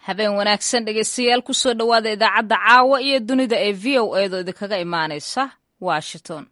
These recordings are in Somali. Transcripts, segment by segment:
habeen wanaagsan dhegeystayaal kusoo dhowaada idaacadda caawa iyo dunida ee v o eedoo idinkaga imaanaysa washington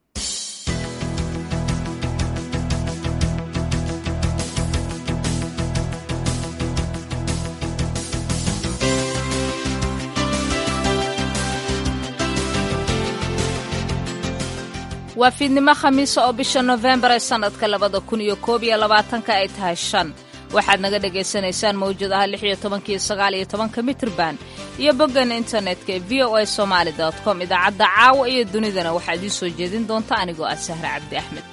waa fiidnimo khamiisa oo bisha nofembar ee sannadka labada kun iyo koob iyo labaatanka ay tahay shan waxaad naga dhagaysanaysaan mawjadaha lix iyo tobankiyo sagaal iyo tobanka mitrban iyo boggan internetka ee v o a somaali dot com idaacadda caawa iyo dunidana waxaa idiin soo jeedin doonta anigoo ah sahre cabdi axmed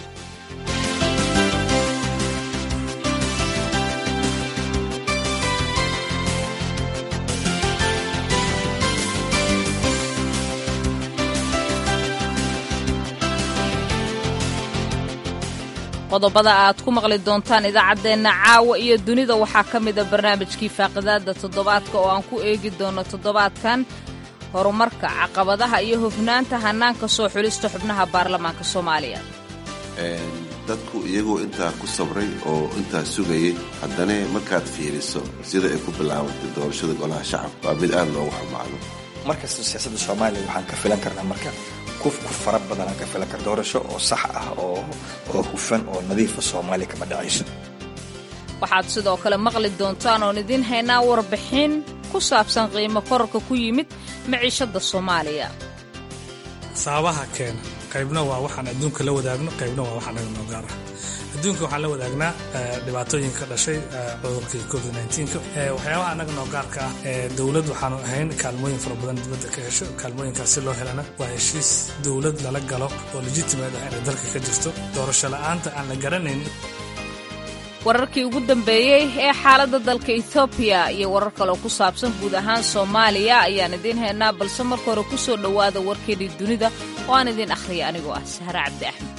qodobada aad ku maqli doontaan idaacaddeenna caawa iyo dunida waxaa ka mida barnaamijkii faaqidaadda toddobaadka oo aan ku eegi doono toddobaadkan horumarka caqabadaha iyo hufnaanta hannaanka soo xulista xubnaha baarlamaanka soomaaliya dadku iyagoo intaa ku sabray oo intaa sugayay haddana markaad fiiriso sida ay ku bilaabantay doorashada golaha shacabka waa mid aad loogu xumaado markasta siyaasadda soomaaliya waxaan ka filan karnaa marka ku fara badanaan ka filan kar doorasho oo sax ah oo hufan oo nadiifa soomaaliya kama dhacayso waxaad sidoo kale maqli doontaan oon idiin haynaa warbixin ku saabsan qiimo korarka ku yimid maciishadda soomaaliya sababaha keena qaybna waa waxaan adduunka la wadaagno qaybna waa waxaan naga noo gaar ah adduunka waxaan la wadaagnaa dhibaatooyinka dhashay cudurkii covid waxyaabaha annaga noo gaarka ah dowlad waxaanu ahayn kaalmooyin fara badan dibadda ka hesho kaalmooyinkaas si loo helana waa heshiis dowlad lala galo oo legitimate ah inay dalka ka jirto doorasho la'aanta aan la garanayn wararkii ugu dambeeyey ee xaaladda dalka etoobiya iyo warar kaloo ku saabsan guud ahaan soomaaliya ayaan idiin haynaa balse marka hore ku soo dhowaada warkeedii dunida oo aan idiin akhriya anigoo ah sahre cabdi axmed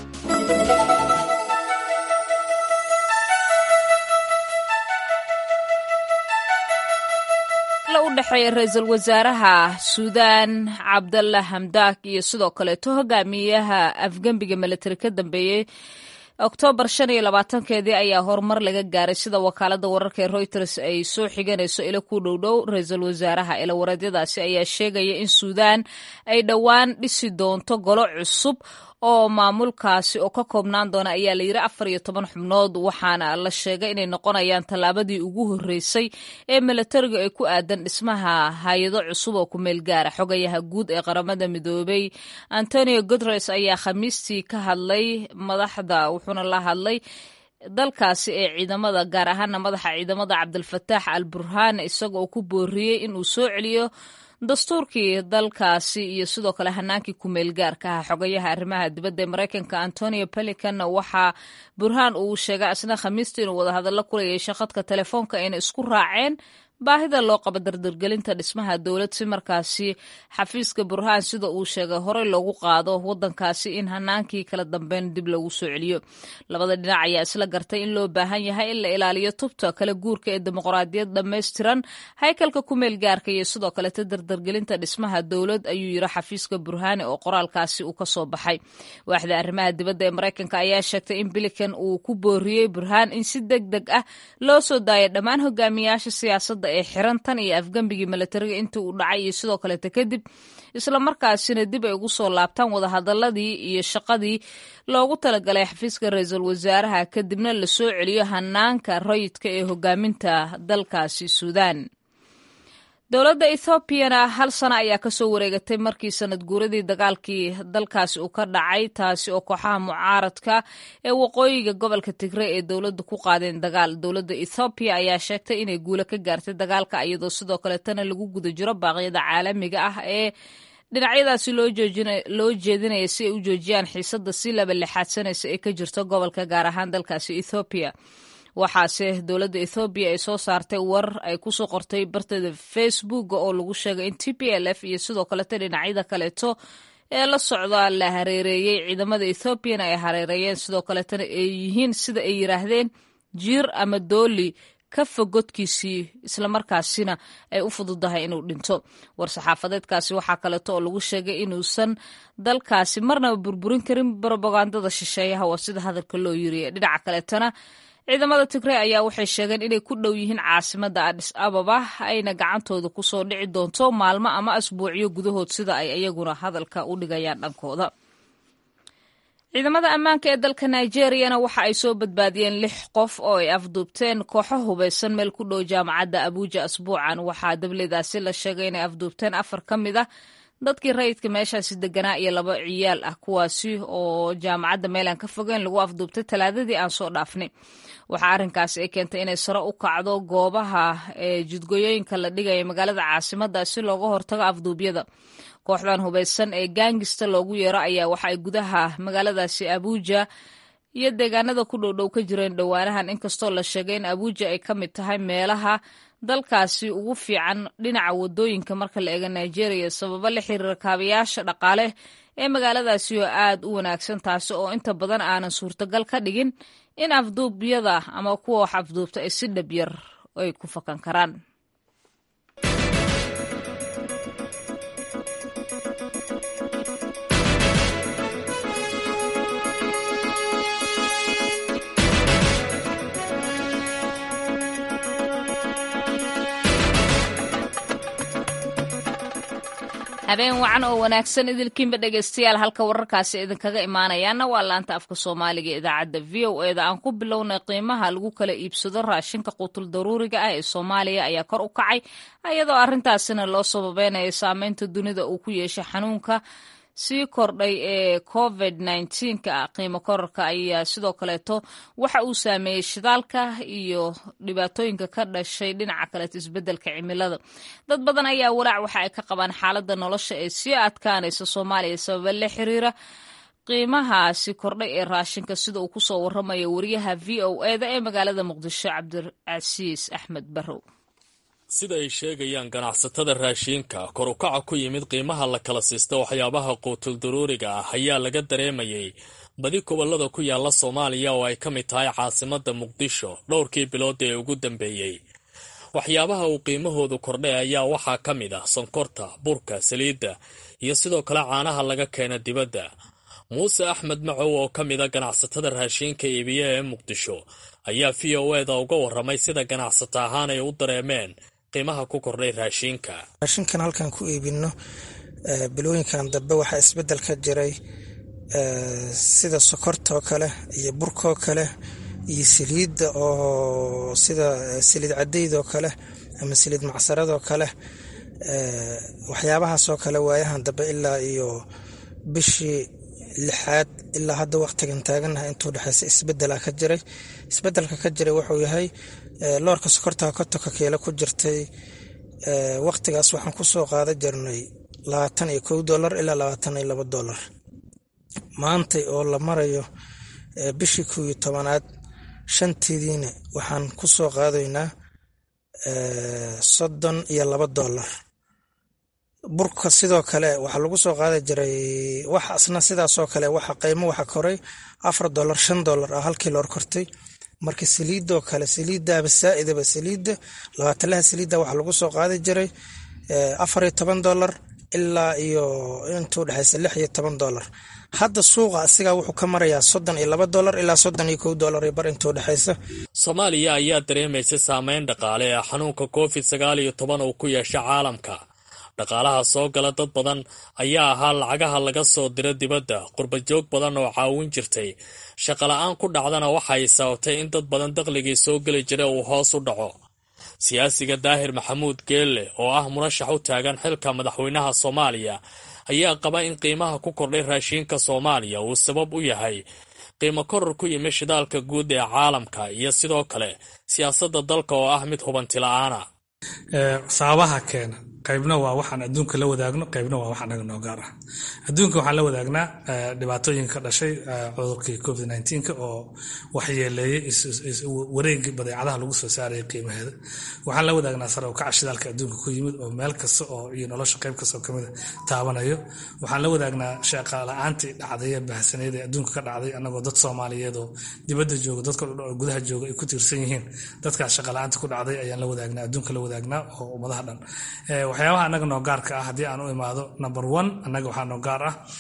u dhexeeya ra-iisul wasaaraha suudaan cabdalla hamdaak iyo sidoo kaleeto hogaamiyaha afgembiga milatari ka dambeeyey oktoobar shan iyo labaatankeedii ayaa horumar laga gaaray sida wakaaladda wararka ee reuters ay soo xiganayso ilo ku dhowdhow ra-iisul wasaaraha ilawareedyadaasi ayaa sheegaya in suudaan ay dhowaan dhisi doonto golo cusub oo maamulkaasi oo ka koobnaan doona ayaa layidhi afar iyo toban xubnood waxaana la sheegay inay noqonayaan tallaabadii ugu horreysay ee milatariga ee ku aadan dhismaha hay-ado cusub oo ku meel gaara xogayaha guud ee qaramada midoobay antonio guteres ayaa khamiistii ka hadlay madaxda wuxuuna la hadlay dalkaasi ee ciidamada gaar ahaana madaxa ciidamada cabdilfataax al burhaan isaga oo ku booriyey inuu soo celiyo dastuurkii dalkaasi iyo sidoo kale hanaankii kumeel gaarka ah xogayaha arrimaha dibadda ee maraykanka antonio pelican waxaa burhaan uu sheegay asna khamiista inuu wadahadallo kula yeeshay khadka telefoonka ayna isku raaceen baahida loo qabo dardargelinta dhismaha dowlad si markaasi xafiiska burhaan sida uu sheegay horey loogu qaado wadankaasi in hanaankii kala dambeyn dib loogu soo celiyo labada dhinac ayaa isla gartay in loo baahan yahay in la ilaaliyo tubta kala guurka ee dimuqraadiyad dhammaystiran haykalka kumeel gaarka iyo sidoo kaleta dardargelinta dhismaha dowlad ayuu yiri xafiiska burhaani oo qoraalkaasi uu ka soo baxay waaxda arrimaha dibadda ee maraykanka ayaa sheegtay in bilikan uu ku booriyey burhaan in si deg deg ah loo soo daayo dhammaan hogaamiyaasha siyaasadda ee xiran tan iyo afgembigii milatariga intii uu dhacay iyo sidoo kaleeta kadib islamarkaasina dib ay ugu soo laabtaan wadahadaladii iyo shaqadii loogu talagalay xafiiska ra-iisul wasaaraha kadibna la soo celiyo hanaanka rayidka ee hogaaminta dalkaasi suudaan dowladda ethoobiana hal sano ayaa kasoo wareegatay markii sanad guuradii dagaalkii dalkaasi uu ka dhacay taasi oo kooxaha mucaaradka ee waqooyiga gobolka tigre ee dowladda ku qaadeen dagaal dowladda ethoobiya ayaa sheegtay inay guulo ka gaartay dagaalka iyadoo sidoo kaletana lagu guda jiro baaqyada caalamiga ah ee dhinacyadaasi loo jeedinaya si ay u joojiyaan xiisadda si laba lixaadsanaysa ee ka jirta gobolka gaar ahaan dalkaasi ethoobiya waxaase dowladda ethoobiya ay soo saartay war ay kusoo qortay barteeda facebook oo lagu sheegay in t p l f iyo sidoo kaleta dhinacyada kaleeto ee la socda la hareereeyey ciidamada ethoobiana ay hareereeyeen sidoo kaletana ay yihiin sida ay yiraahdeen jiir ama dooli ka fogodkiisii islamarkaasina ay u fududahay inuu dhinto war-saxaafadeedkaasi waxaa kaleeto oo lagu sheegay inuusan dalkaasi marnaba burburin karin brobagandada shisheeyaha waa sida hadalka loo yiriya dhinaca kaleetana ciidamada tigrey ayaa waxay sheegeen inay ku dhow yihiin caasimadda adhis ababa ayna gacantooda kusoo dhici doonto maalmo ama asbuucyo gudahood sida ay iyaguna hadalka u dhigayaan dhankooda ciidamada ammaanka ee dalka nigeriyana waxa ay soo badbaadiyeen lix qof oo ay afduubteen kooxo hubaysan meel ku dhow jaamacadda abuuja asbuucan waxaa dabledaasi la sheegay inay afduubteen afar ka mid ah dadkii rayidka meeshaasi deganaa iyo laba ciyaal ah kuwaasi oo jaamacadda meelaan ka fogeen lagu afduubtay talaadadii aan soo dhaafnay waxaa arrinkaasi ay keentay inay sare u kacdo goobaha ee jidgooyooyinka la dhigaya magaalada caasimadda si looga hortago afduubyada kooxdan hubaysan ee gaangista loogu yeero ayaa waxa ay gudaha magaaladaasi abuuja iyo deegaanada ku dhowdhow ka jireen dhowaanahan inkastoo la sheegay in abuuja ay ka mid tahay meelaha dalkaasi ugu fiican dhinaca wadooyinka marka la eego nigeria sababo la xiriira kaabayaasha dhaqaale ee magaaladaasi oo aad u wanaagsan taasi oo inta badan aanan suurtagal ka dhigin in afduubyada ama kuwa wax afduubta ay si dhab yar ay ku fakan karaan habeen wacan oo wanaagsan idilkiinba dhegeystayaal halka wararkaasi idinkaga imaanayaana waa laanta afka soomaaliga ee idaacadda v o eda aan ku bilownay qiimaha lagu kala iibsado raashinka quutul daruuriga ah ee soomaaliya ayaa kor u kacay iyadoo arrintaasina loo sababeynaya saameynta dunida uu ku yeeshay xanuunka sii kordhay ee covid nka qiimo korarka ayaa sidoo kaleeto waxa uu saameeyey shidaalka iyo dhibaatooyinka ka dhashay dhinaca kaleeto isbedelka cimilada dad badan ayaa walaac waxa ay ka qabaan xaaladda nolosha ee sii adkaanaysa soomaaliya sababa la xiriira qiimahaasi kordhay ee raashinka sida uu kusoo waramayo wariyaha v o eda ee magaalada muqdisho cabdicasiis axmed barrow sida ay sheegayaan ganacsatada raashiinka kor u kaca ku yimid qiimaha la kala siista waxyaabaha quutul daruuriga ah ayaa laga dareemayay badi gobollada ku yaala soomaaliya oo ay ka mid tahay caasimadda muqdisho dhowrkii bilood ee ugu dambeeyey waxyaabaha uu qiimahoodu kordhay ayaa waxaa ka mid ah sonkorta burka saliidda iyo sidoo kale caanaha laga keena dibadda muuse axmed macow oo ka mid a ganacsatada raashiinka iibiya ee muqdisho ayaa v o eda uga warramay sida ganacsata ahaan ay u dareemeen qiimaha ku kordhay raashiinka raashinkan halkan ku iibino bilooyinkan dambe waxaa isbedel ka jiray sida sokortaoo kale iyo burkaoo kale iyo saliidda oo sida saliid cadeydoo kale ama saliid macsaradoo kale waxyaabahaasoo kale waayahan dambe ilaa iyo bishii lixaad ilaa hadda waqtigan taaganaha intuu dhexeysa isbedela ka jiray isbedelka ka jiray wuxuu yahay loorka sokorta kotonka keela ku jirtay waqtigaas waxaan kusoo qaadan jirnay labaatan iyo kow dolar ilaa labaatan iyo labo dolar maantay oo la marayo bishii kow iyo tobanaad shanteediina waxaan kusoo qaadaynaa soddon iyo labo dolar burka sidoo kale waxaa lagu soo qaadi jiray wax asna sidaasoo kale waxa qiimo waxa koray afar dolar shan dolar ah halkii loor kortay marka saliidoo kale saliidaba saaidaba saliidda labaatalaha saliidda waxaa lagu soo qaadi jiray afar iyo toban dolar ilaa iyo intuu dhexeysa lix iyo toban dolar hadda suuqa asigaa wuxuu ka marayaa soddon iyo laba dolar ilaa soddon iyo kow dolar iyo bar intuu dhexeysa soomaaliya ayaa dareemaysa saameyn dhaqaale ee xanuunka covid sagaal iyo toban uu ku yeesha caalamka dhaqaalaha soo gala dad badan ayaa ahaa lacagaha laga soo diro dibadda qurbajoog badan oo caawin jirtay shaqala-aan ku dhacdana waxay sababtay in dad badan dakhligii soo geli jira uu hoos u dhaco siyaasiga daahir maxamuud geelle oo ah murashax u taagan xilka madaxweynaha soomaaliya ayaa qaba in qiimaha ku kordhay raashiinka soomaaliya uu sabab u yahay qiimo koror ku yimi shidaalka guud ee caalamka iyo sidoo kale siyaasadda dalka oo ah mid hubanti la-aana sababaha keena qaybna waa waxaan adduunka la wadaagno qaybna waa wax anaga noo gaar ah adduunka waxaan la wadaagnaa dhibaatooyin ka dhashay cudurkii covid nka oo waxyeeleeyey wareegii badeecadaha lagu soo saarayay qiimaheeda waxaan la wadaagnaa sare ukaca shidaalka adduunka ku yimid oo meel kasta oo iyo nolosha qayb kastoo kamida taabanayo waxaan la wadaagnaa shaaqa la-aantii dhacday ee bahsaneed ee adduunka ka dhacday anagoo dad soomaaliyeed oo dibadda jooga dadka gudaha jooga ay ku tiirsan yihiin dadkaas shaqa la-aanta ku dhacday ayaan la wadaagnaa adduunka la wadaagnaa oo ummadaha dhan waxyaabaha annaga noo gaarka ah haddii aan u imaado number one annaga waxaa noo gaar ah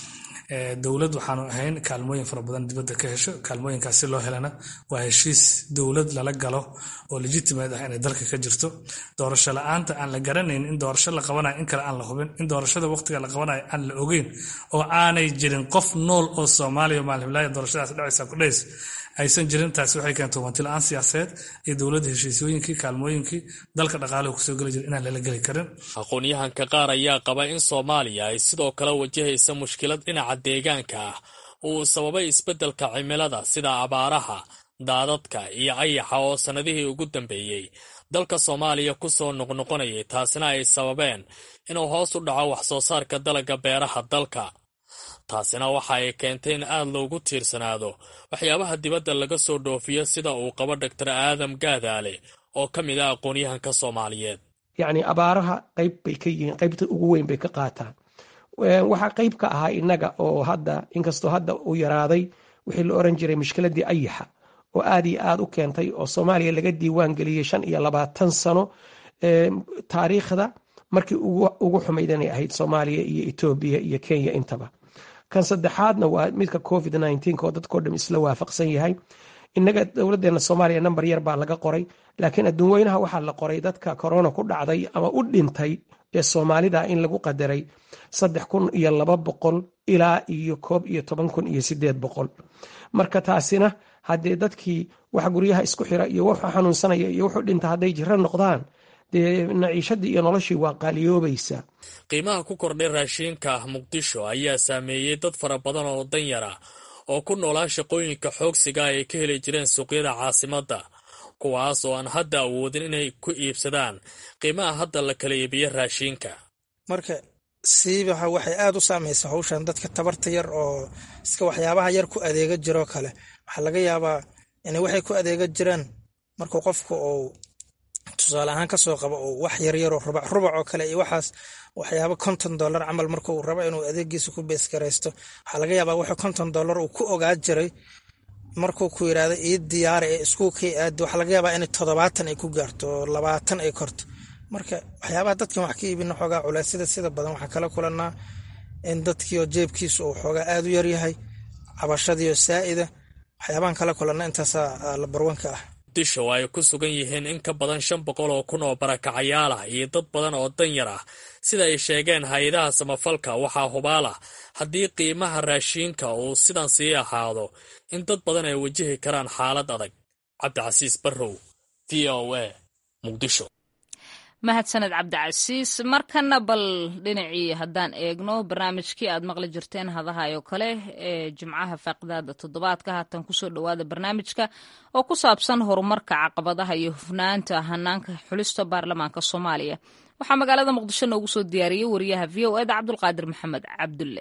dowlad waxaanu ahayn kaalmooyin fara badan dibadda ka hesho kaalmooyinkaas si loo helana waa heshiis dowlad lala galo oo legitimate ah inay dalka ka jirto doorasho la-aanta aan la garanayn in doorasho la qabanayo in kale aan la hubin in doorashada waqtiga la qabanayo aan la ogeyn oo aanay jirin qof nool oo soomaaliya maalhiblaayo doorashadaas dhacaysa ku dhays aysan jirin taasi waxay keentay hubanti la-aan siyaasadeed iyo dowladda heshiisyooyinkii kaalmooyinkii dalka dhaqaaluhu kusoo geli jira inaan lala geli karin aqoon-yahanka qaar ayaa qaba in soomaaliya ay sidoo kale wajahaysa mushkilad dhinaca deegaanka ah uu sababay isbeddelka cimilada sida abaaraha daadadka iyo ayaxa oo sannadihii ugu dambeeyey dalka soomaaliya ku soo noqnoqonayay taasina ay sababeen inuu hoos u dhaco wax soo saarka dalagga beeraha dalka taasina waxa ay keentay in aad loogu tiirsanaado waxyaabaha dibadda laga soo dhoofiyo sida uu qabo doctor aadam gaadaale oo ka mid ah aqoon-yahanka soomaaliyeed yacni abaaraha qayb bay ka yihiin qaybta ugu weyn bay ka qaataan waxaa qayb ka ahaa innaga oo hadda inkastoo hadda uu yaraaday wixii la oran jiray mushkiladii ayaxa oo aad iyo aad u keentay oo soomaaliya laga diiwaan geliyey shan iyo labaatan sano taariikhda markii ugu xumaydanay ahayd soomaaliya iyo etoobiya iyo kenya intaba kan saddexaadna waa midka covid oo dadkao dham isla waafaqsan yahay inaga dowladeena soomaaliya namber yar baa laga qoray laakiin adduun weynaha waxaa la qoray dadka corona ku dhacday ama u dhintay ee soomaalida in lagu qadaray saddex kun iyo laba boqol ilaa iyo koob iyo toban kun iyo sideed boqol marka taasina haddee dadkii wax guryaha isku xira iyo wuxuu xanuunsanaya iyo wuxuu dhinta hadday jiro noqdaan dee naciishadii iyo noloshii waa qaaliyoobaysa qiimaha ku kordhay raashiinka ah muqdisho ayaa saameeyey dad fara badan oo danyara oo ku noolaa shaqooyinka xoogsiga ay ka heli jireen suuqyada caasimadda kuwaas oo aan hadda awoodin inay ku iibsadaan qiimaha hadda la kala iibiyo raashiinka marka siibaha waxay aad u saamaysa hawshan dadka tabarta yar oo iska waxyaabaha yar ku adeega jiroo kale waxaa laga yaabaa in waxay ku adeega jiraan markuu qofku uu tusaale ahaan kasoo qabo uu wax yaryaroo rubac rubac oo kale iyo waxaas waxyaaba konton dollar camal markuu rabo inuu adeegiisa ku beesgaraysto waxaa laga yaabaa wuxuu konton dollar uu ku ogaa jiray markuu ku yidhaahdo ii diyaara ee iskuulkay aado waxaa laga yaabaa in toddobaatan ay ku gaarto oo labaatan ay korto marka waxyaabaha dadkan wax ka iibina xoogaa culeysyada sida badan waxaa kala kulanaa in dadkiioo jeebkiisu uu xoogaa aad u yaryahay cabashadiioo saa'ida waxyaabahan kala kulanna intaasaa labarwanka ah muqdisho ay ku sugan yihiin in ka badan shan boqol oo kun oo barakacayaal ah iyo dad badan oo danyar ah sida ay sheegeen hay-adaha samafalka waxaa hubaal ah haddii qiimaha raashiinka uu sidan sii ahaado in dad badan ay wajihi karaan xaalad adag cabdicasiis barrow v o a muqdisho mahadsaned cabdicasiis markana bal dhinacii haddaan eegno barnaamijkii aad maqli jirteen hadahay oo kale ee jimcaha faaqidaada toddobaadka haatan kusoo dhowaada barnaamijka oo ku saabsan horumarka caqabadaha iyo hufnaanta hanaanka xulista baarlamaanka soomaaliya waxaa magaalada muqdisho noogu soo diyaariyey wariyaha v o eda cabdulqaadir maxamed cabdulle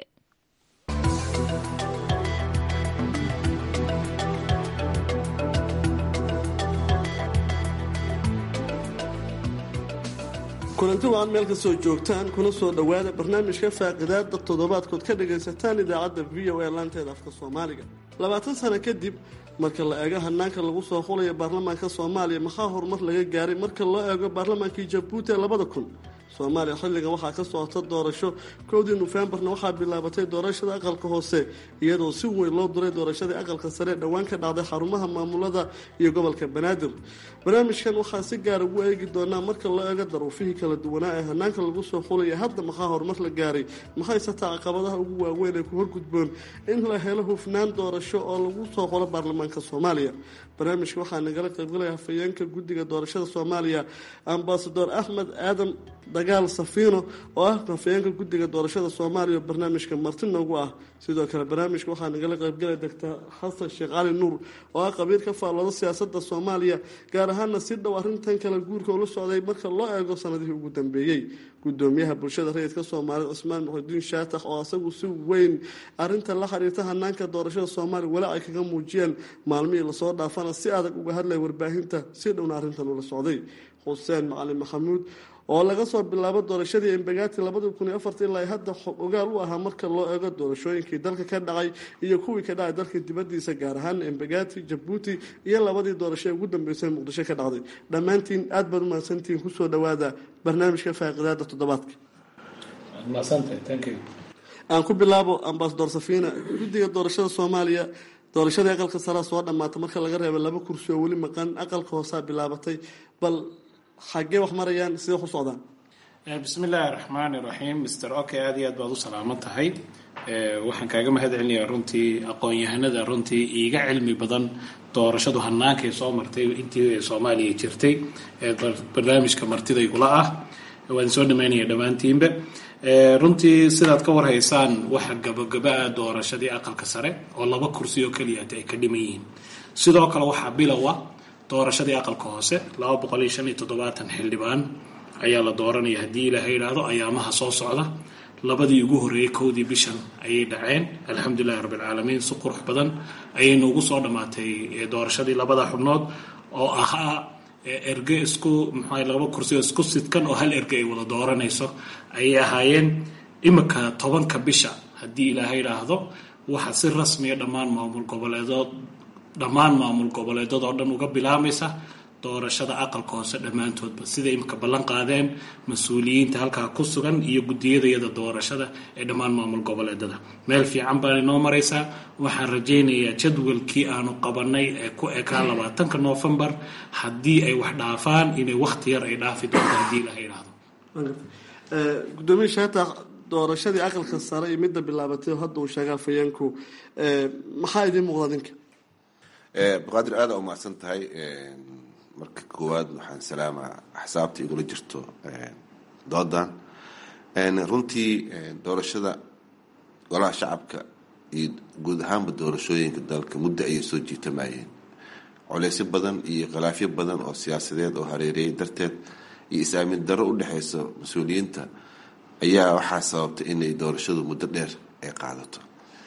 kulanti waa ad meel ka soo joogtaan kuna soo dhowaada barnaamijka faaqidaada toddobaadkood ka dhagaysataan idaacadda v o a laanteeda afka soomaaliga labaatan sano kadib marka la eego hanaanka lagu soo xulaya baarlamaanka soomaaliya maxaa horumar laga gaaray marka loo eego baarlamaankii jabuuti ee labada kun soomaaliya xilligan waxaa ka socota doorasho kowdii nofembarna waxaa bilaabatay doorashada aqalka hoose iyadoo si weyn loo duray doorashadii aqalka sare dhowaan ka dhacday xarumaha maamulada iyo gobolka banaadir barnaamijkan waxaa si gaara ugu eegi doonaa marka loo eego daruufihii kala duwanaa ee hanaanka lagu soo xulaya hadda maxaa horumar la gaaray maxaysataa caqabadaha ugu waaweyn ee ku horgudboon in la helo hufnaan doorasho oo lagu soo xulo baarlamaanka soomaaliya barnaamijka waxaa nagala qaybgalaya hafayeenka guddiga doorashada soomaaliya ambasador axmed aadan dagaal safiino oo ah hafayeenka guddiga doorashada soomaaliya oo barnaamijka marti noogu ah sidoo kale barnaamijka waxaa nagala qaybgalaya doctor xasan sheekh cali nuur oo ah qabiir ka faallooda siyaasada soomaaliya gaar ahaana si dhow arrintan kala guurka ula socday marka loo eego sanadihii ugu dambeeyey gudoomiyaha bulshada rayidka soomaaliyed cusmaan muxudiin shaatax oo asagu si weyn arinta la xiriirta hanaanka doorashada soomaaliya weli ay kaga muujiyeen maalmihii lasoo dhaafana si adag uga hadlaya warbaahinta si dhowna arrintan ula socday xuseen macalin maxamuud oo laga soo bilaabo doorashadii embagaati labadii kun iyo afarta ilaa hadda ogaal u ahaa marka loo eego doorashooyinkii dalka ka dhacay iyo kuwii ka dhacay dalka dibadiisa gaar ahaan embagaati jabuuti iyo labadii doorasho ee ugu dambeysay muqdisho ka dhacday dhammaantiin aad baad umahadsantihiin kusoo dhowaada barnaamijka faaqidaada toddobaadka aan ku bilaabo ambasador safina guddiga doorashada soomaaliya doorashadii aqalka saraa soo dhammaatay marka laga reeba laba kursi oo weli maqan aqalka hoosaa bilaabatay bal xaggee wax marayaan sidee wax u socdaan bismi illaahi raxmaani raxiim mister oke aada iyo aad baad u salaaman tahay waxaan kaaga mahad celinayaa runtii aqoon-yahanada runtii iiga cilmi badan doorashadu hannaankay soo martay intii soomaaliya jirtay ee barnaamijka martida igula ah waan soo dhamaynaya dhammaantiinba runtii sidaad ka warhaysaan waxa gabagaba-a doorashadii aqalka sare oo laba kursi oo keliyaata ay ka dhiman yihiin sidoo kale waxaa bilowa doorashadii aqalka hoose laba boqol iyo shan iyo toddobaatan xildhibaan ayaa la dooranaya haddii ilaaha yidhaahdo ayaamaha soo socda labadii ugu horreeyey kowdii bishan ayay dhaceen alxamdulilahi rabbilcaalamiin si qurux badan ayaynu ugu soo dhammaatay doorashadii labada xubnood oo ahaa erge isku maxaa laba kursi oo isku sidkan oo hal erge ay wada dooranayso ayay ahaayeen imika tobanka bisha haddii ilaaha yidhaahdo waxaa si rasmiya dhammaan maamul goboleedood dhammaan maamul goboleedood oo dhan uga bilaamaysa doorashada aqalka hoose dhammaantoodba sida imika ballan qaadeen mas-uuliyiinta halkaa ku sugan iyo guddiyadayada doorashada ee dhammaan maamul goboleedada meel fiican baan inoo maraysaa waxaan rajaynayaa jadwalkii aanu qabanay ee ku ekaa labaatanka noofembar haddii ay wax dhaafaan inay wakhti yar ay dhaafi doonto haddii ilaha yidhaahdo gudoomiye shaata doorashadii aqalka sare iyo midda bilaabatay hadda uu sheegaa fayeenku maxaa idiin muuqda ninka baqaadir aada umahadsan tahay marka koowaad waxaan salaamaa axsaabta igula jirto doodan runtii doorashada golaha shacabka iyo guud ahaanba doorashooyinka dalka muddo ayay soo jiitamayeen coleysyo badan iyo khilaafyo badan oo siyaasadeed oo hareereyay darteed iyo is-aamin darro u dhexeysa mas-uuliyiinta ayaa waxaa sababtay inay doorashadu muddo dheer ay qaadato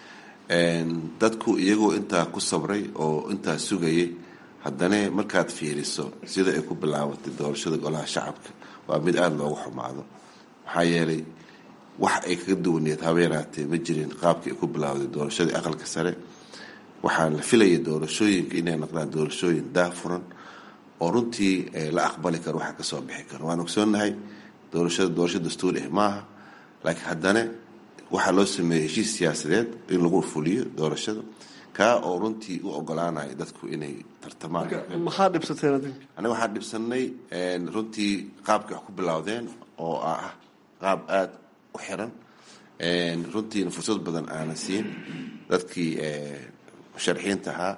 dadku iyagoo intaa ku sabray oo intaa sugayay haddana markaad fiiriso sida ay ku bilaabatay doorashada golaha shacabka waa mid aada loogu xumaado maxaa yeelay wax ay kaga duwaneed habeenaatee ma jirin qaabkii ay ku bilaawday doorashadii aqalka sare waxaan la filayay doorashooyinka inay noqdaan doorashooyin daafuran oo runtii la aqbali karo waxa kasoo bixi karo waan ogsoonahay doorashada doorasho dastuuri ah maaha laakiin haddana waxaa loo sameeyey heshiis siyaasadeed in lagu fuliyo doorashada kaa oo runtii u ogolaanaya dadku inay tartamaan maxaa dhibsateen adinka aniga waxaan dhibsanay runtii qaabkii wax ku bilowdeen oo ah qaab aada u xiran runtiina fursad badan aanan siin dadkii musharaxiinta ahaa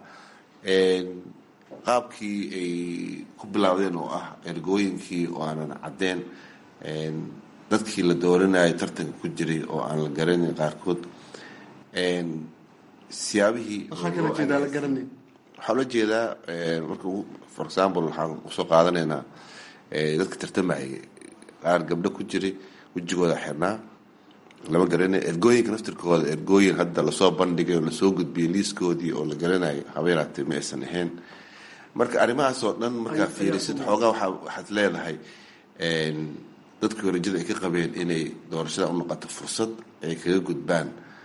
qaabkii ay ku bilowdeen oo ah ergooyinkii oo aanan caddeen dadkii la dooranayay tartanka ku jiray oo aan la garanayn qaarkood siyaabihii maxaa kala jeedaa la garanay waxaa ula jeedaa marka for example waxaan usoo qaadanaynaa dadka tartamayay qaar gabdho ku jiray wejigooda xirnaa lama garanayo ergooyinka naftirkooda ergooyin hadda lasoo bandhigay oo lasoo gudbiyay liiskoodii oo la garanayo habeenaatee ma aysan ahayn marka arrimahaas oo dhan markaa fiirisid xoogaa waa waxaad leedahay dadkii rajada ay ka qabeen inay doorashada u noqoto fursad ay kaga gudbaan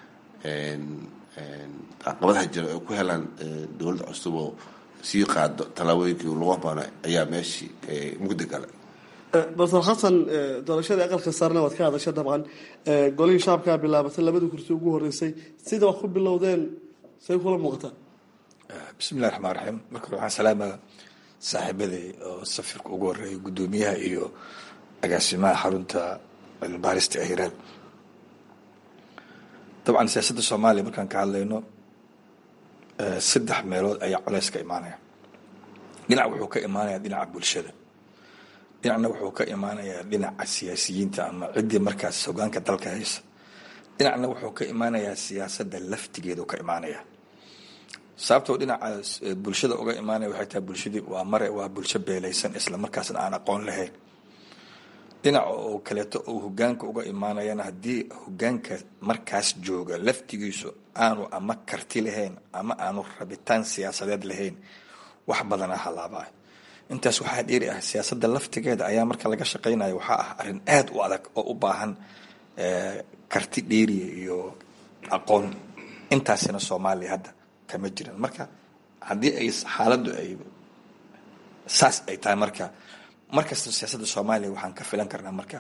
caqabadaha jira ay ku helaan dowladda cusub oo sii qaado tallaabooyinkii lagu baano ayaa meeshii mugdi gala doctor xasan doorashadii aqalka saarna waad ka hadasha dabcan golihii shacabkaa bilaabatay labadii kursi ugu horeysay sida wax ku bilowdeen say kula muuqataa bismillahi raxmaan raxiim marka hore waxaan salaamaa saaxiibaday oo safirka ugu horeeya guddoomiyaha iyo agaasimaha xarunta cilmibaarista ee hiiraan dabcan siyaasadda soomaaliya markaan ka hadlayno saddex meelood ayaa coleys ka imaanaya dhinac wuxuu ka imaanayaa dhinaca bulshada dhinacna wuxuu ka imaanayaa dhinaca siyaasiyiinta ama ciddii markaas hogaanka dalka haysa dhinacna wuxuu ka imaanayaa siyaasadda laftigeedu ka imaanaya sababtoo dhinaca bulshada uga imaanaya waxay tahay bulshadii waa mare waa bulsho beelaysan isla markaasna aan aqoon lahayn dhinaca oo kaleeto uu hogaanka uga imaanayana haddii hogaanka markaas jooga laftigiisu aanu ama karti lahayn ama aanu rabitaan siyaasadeed lahayn wax badana halaabaa intaas waxaa dheeri ah siyaasadda laftigeeda ayaa marka laga shaqaynayo waxaa ah arrin aada u adag oo u baahan karti dheeriya iyo aqoon intaasina soomaaliya hadda kama jiran marka haddii ay xaaladdu ay saas ay tahay marka markasta siyaasadda soomaaliya waxaan ka filan karnaa marka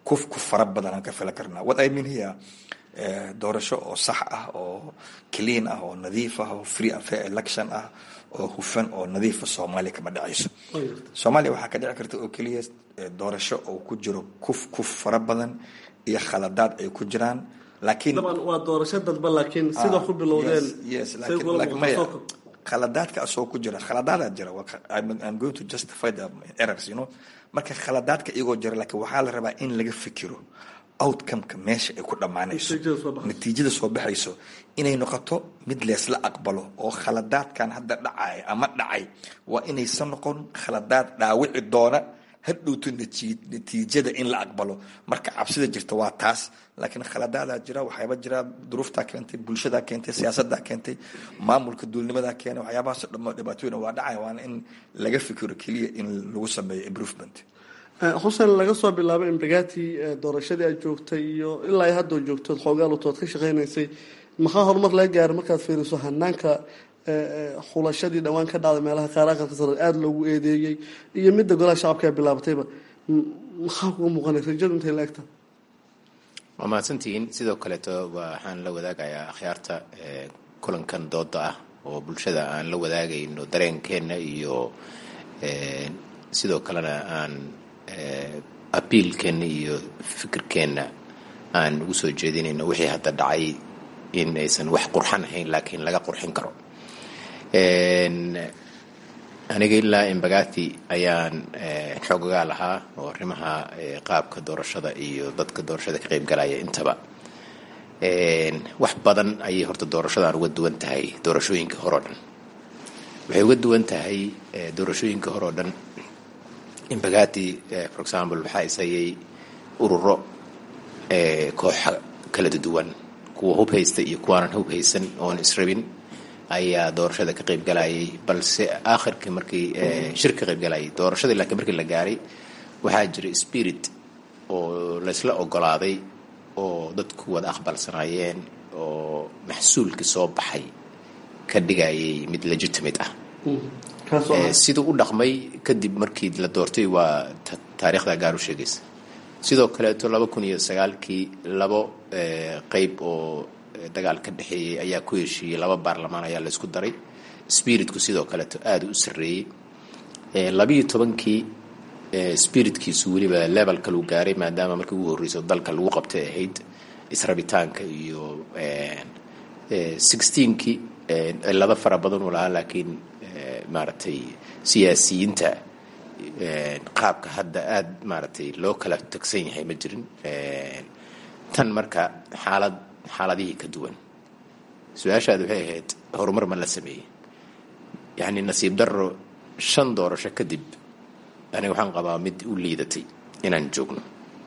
kuf ku fara badan aan ka fila karnaa what i mean here doorasho oo sax ah oo clean ah oo nadiif ah oo free and fair election ah oo hufan oo nadiifa soomaaliya kama dhacayso soomaaliya waxaa ka dhici karta oo keliya doorasho oo ku jiro kuf kuf fara badan iyo khaladaad ay ku jiraan laakiin daban waa doorasho dadba laakiin sida ku bilowdeen yes say laakiin kula laakiin maya muuqato khaladaadka asoo ku jira khaladaadaa jira waa- I'm, I'm going to justify the errors you know marka khaladaadka iyagoo jira laakiin waxaa la rabaa in laga fikiro outcomeka meesha ay ku dhammaanayso Natiijada soo baxayso. natiijada soo baxayso inay noqoto mid leesla aqbalo oo khaladaadkan hadda dhacay ama dhacay waa inaysan noqon khaladaad dhaawici doona hadhowto nati- natiijada in la aqbalo marka cabsida jirta waa taas laakiin khaladaadaa jira waxyaaba jira duruuftaa keentay bulshadaa keentay siyaasadaa keentay maamulka duulnimadaa keenay waxyaabahaas dhamo dhibaatooyin waa dhacay waana in laga fikiro keliya in lagu sameeyo improvement Eh, xuseen laga soo bilaabo imbagati doorashadii aad joogtay iyo ilaa ay hadda joogtood xoogaalutood ka shaqaynaysay maxaa horumar laga gaaray markaad fiiriso hanaanka eh, eh, xulashadii dhowaan ka dhacday meelaha qaar aqalka sare aada loogu eedeeyey iyo midda golaha shacabka ee bilaabatayba M- maxaa kuga muuqanay rajadu intay la egta waa mahadsantihiin sidoo kaleeto waxaan la wadaagayaa akhyaarta eh, kulankan dooda ah oo bulshada aan la wadaagayno dareenkeenna iyo eh, sidoo kalena aan eh, abiilkeenna iyo fikirkeenna aan ugu soo jeedinayno wixii hadda dhacay in aysan wax qurxan ahayn laakiin laga qurxin karo En, aniga ilaa imbagati ayaan eh, xoogagaa lahaa oo arrimaha eh, qaabka doorashada iyo dadka doorashada ka qayb galaya intaba En, wax badan ayay horta doorashadan uga duwan tahay doorashooyinka hore oo dhan waxay uga duwan tahay eh, doorashooyinka hore oo dhan imbagati eh, for example waxaa isayay ururo eh, kooxa kala duwan kuwa hub haysta iyo kuwaanan hub haysan oon israbin ayaa doorashada ka qayb galayay balse aakhirkii markii eh, shir ka qayb galayay doorashadii laakiin markii la gaaray waxaa jira spirit oo laysla ogolaaday oo dadku wada aqbalsanaayeen oo maxsuulkii soo baxay ka dhigayay mid legitimate ah kaasoo Eh, siduu u dhaqmay kadib markii la doortay waa ta- taariikhda gaar u sheegaysa sidoo kaleeto laba kun iyo sagaalkii labo eh, qeyb oo eh, dagaal ka dhexeeyey ayaa ku heshiiyey laba baarlamaan ayaa laysku daray spiritku sidoo kaleeto aada u sarreeyey Eh, labiyo tobankii eh, spiritkiisu weliba level kaluu gaaray maadaama markii ugu horreyso dalka lagu qabtay ahayd israbitaanka iyo sixteenkii cilado fara badan uu lahaa laakiin eh, maaragtay siyaasiyiinta eh, qaabka hadda aada maaragtay loo kala tagsan yahay ma jirin Eh, tan marka xaalad xaaladihii ka duwan su-aashaada waxay ahayd horumar ma la sameeyey yacni nasiib darro shan doorasho kadib aniga waxaan qabaa mid u liidatay inaan joogno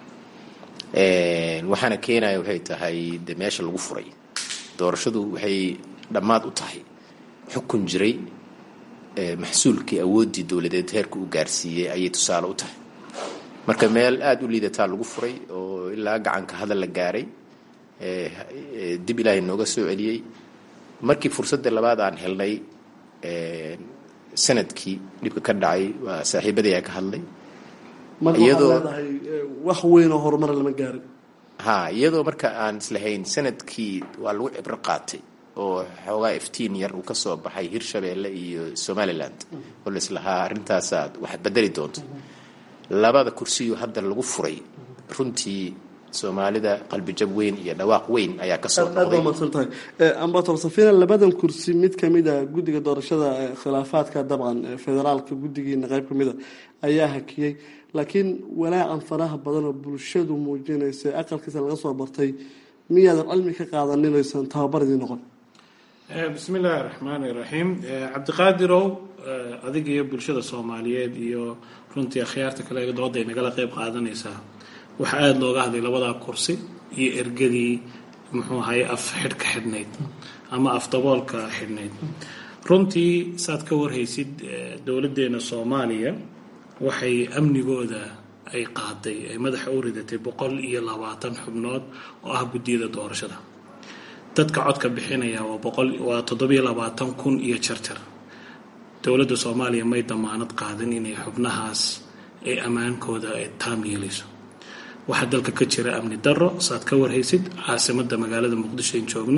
Eh, waxaana keenaya waxay tahay de meesha lagu furay doorashadu waxay dhammaad u tahay xukun jiray eh, maxsuulkii awooddii dowladeed heerka u gaarsiiyey ayay tusaale u tahay marka meel aada u liidataa lagu furay oo ilaa gacanka hadal la gaaray eh, eh, dib ilaahay nooga soo celiyey markii fursadda labaad aan helnay eh, sanadkii dhibka ka dhacay waa saaxiibadii ka hadlay marka waxaad iyadoo- leedahay eh, wax weyn oo horumar lama gaarin ha iyadoo marka aan islahayn sanadkii waa lagu cibro qaatay oo xoogaa iftiin yar uu ka soo baxay hirshabeelle iyo somaliland oo la islahaa arrintaasaad wax bedeli doonto labada kursiyo hadda lagu furay runtii soomaalida qalbijab weyn iyo dhawaaq weyn ayaa ka soo aad baa noqday mahadsan tahay ambator safina labadan kursi mid kamid a guddiga doorashada eh, khilaafaadka dabcan eh, federaalka guddigiina qayb kamid a ayaa hakiyey laakiin walaacan faraha badan oo bulshadu muujinaysa aqalkiisa laga soo bartay miyaadan cilmi ka qaadaninaysan tababaridii noqon Eh, bismi illaahi raxmaani raxiim Eh, cabdiqaadirow eh, adiga iyo bulshada soomaaliyeed iyo runtii akhyaarta kale ee dooda ay nagala qeyb qaadanaysaa waxaa aada looga hadlay labadaa kursi iyo ergadii muxuu ahaye af xidhka xidhnayd ama af daboolka xidhnayd runtii saad ka warhaysid eh, dowladdeena soomaaliya waxay amnigooda ay qaaday ay madaxa u ridatay boqol iyo labaatan xubnood oo ah guddiyada doorashada dadka codka bixinaya waa boqol waa toddobiyo labaatan kun iyo jarjar dowladda soomaaliya may damaanad qaadin inay xubnahaas ay ammaankooda ay taam yeelayso waxaa dalka ka jira amni daro saad ka warhaysid caasimada magaalada muqdisho in joogno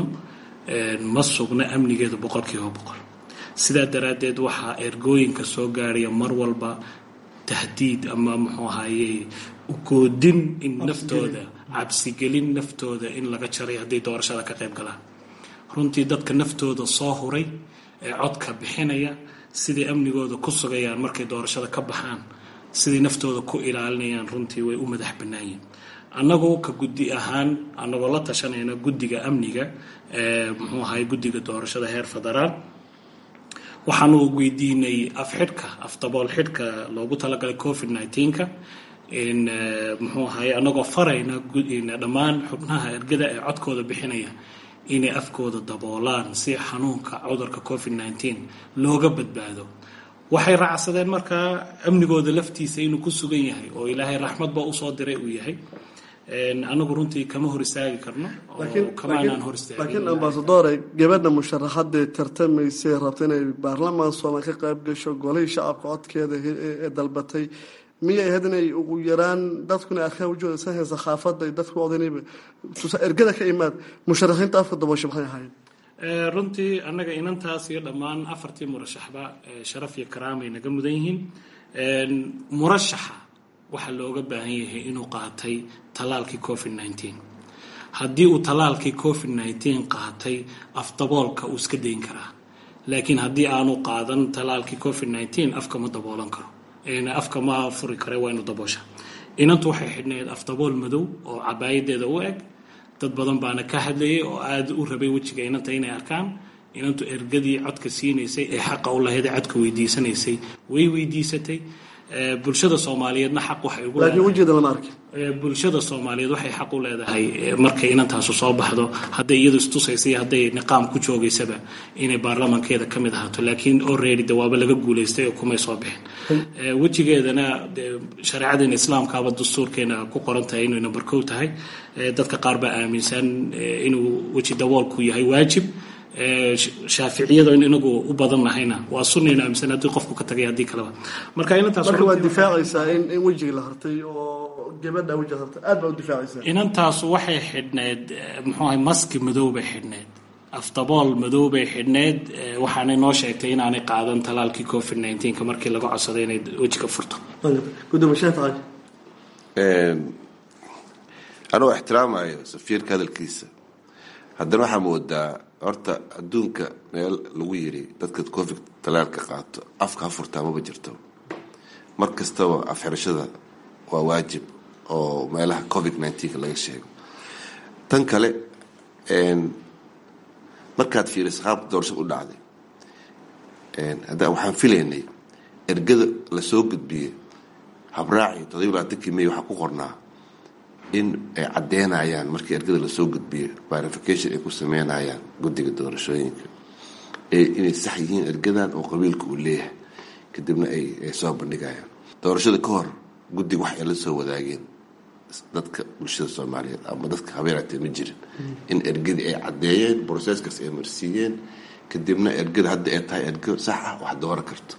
ma sugna amnigeedu boqolkiiba boqol sidaa daraaddeed waxaa ergooyinka soo gaaraya mar walba tahdiid ama muxuu ahaye ugoodin in naftooda cabsigelin naftooda in laga jaray hadday doorashada ka qayb galaan runtii dadka naftooda soo huray ee codka bixinaya siday amnigooda ku sugayaan markay doorashada ka baxaan siday naftooda ku ilaalinayaan runtii way u madax bannaanyiin annagoo ka guddi ahaan annagoo la tashanayna guddiga amniga muxuu ahay guddiga doorashada heer federaal waxaanu weydiinay afxidhka afdabool xidhka loogu talagalay covid nneteen-ka in muxuu ahay annagoo farayna dhammaan xubnaha ergada ee codkooda bixinaya inay afkooda daboolaan si xanuunka cudurka covid nneteen looga badbaado waxay raacsadeen markaa amnigooda laftiisa inuu ku sugan yahay oo ilaahay raxmadba usoo diray uu yahay anagu runtii kama hor istaagi karno kamaanaan hor laakiin ambasadore gabadha musharaxadee tartamaysay rabta inay baarlamaan soomaal ka qayb gasho golihii shacabka codkeeda ee dalbatay miyay ahayd inay ugu yaraan dadkuna arkaan wajooda sa sakhaafada dadku odanayba ergada ka imaad musharaxiinta afka daboosha maxay ahaayeen runtii annaga inantaas iyo dhammaan afartii murashaxba sharaf iyo karaamay naga mudan yihiin murashaxa waxaa looga baahan yahay inuu qaatay tallaalkii covid nneteen haddii uu tallaalkii covid nneteen qaatay afdaboolka uu iska dayn karaa laakiin haddii aanu qaadan tallaalkii covid nneteen afka ma daboolan karo afka ma furi kare waa inu daboosha inantu waxay xidhnayd afdabool madow oo cabaayadeeda u eg dad badan baana ka hadlayay oo aada u rabay wejiga inanta inay arkaan inantu ergadii codka siinaysay ee xaqa u lahayd ee codka weydiisanaysay way weydiisatay bulshada soomaaliyeedna xaq waxay ugu laakiin wejigeeda lama arkin bulshada soomaaliyeed waxay xaq u leedahay markay inantaasu soo baxdo hadday iyadu istusaysa iyo hadday niqaam ku joogaysaba inay baarlamankeeda ka mid ahaato laakiin already de waaba laga guulaystay oo kumay soo bixin wejigeedana shareecadeena islaamkaaba dastuurkeena ku qoran tahay inay number kow tahay dadka qaar baa aaminsan inuu weji daboolku yahay waajib shaaficiyada in inagu u badan nahayna waa sunnaynu aaminsan haddii qofku ka tagay haddii kaleba marka inantaas marka waad difaacaysaa in in wejiga la hartay oo gabadha wejiga hartay aad baa u difaacaysaa inantaasu waxay xidhneyd muxuu ahay maski madow bay xidhneyd afdabool madow bay xidhneyd waxaanay noo sheegtay inaanay qaadan talaalkii covid nneteen-ka markii laga codsaday inay wejiga furto gudoomishaha tahay anoo ixtiraamayo safiirka hadalkiisa haddana waxaa moodaa horta adduunka meel lagu yiri dadka covid talaalka qaato afka ha furtaa maba jirto mar kastaba afxirashada waa waajib oo meelaha covid nneteen-ka laga sheego tan kale markaad fiiriso qaabka doorashada u dhacday hadda waxaan filaynay ergada lasoo gudbiyey habraaci todobiy labaatankii may waxaa ku qornaa in ay caddeynayaan markii ergada lasoo gudbiyo verification ay ku sameynayaan guddiga doorashooyinka inay sax yihiin ergadan oo qabiilka uu leeyahay kadibna ay soo bandhigayaan doorashada ka hor guddiga wax ay la soo wadaageen dadka bulshada soomaaliyeed ama dadka habeeraatee ma jirin in ergadii ay caddeeyeen broseskaas ay marsiiyeen kadibna ergada hadda ay tahay ergo sax ah wax dooran karto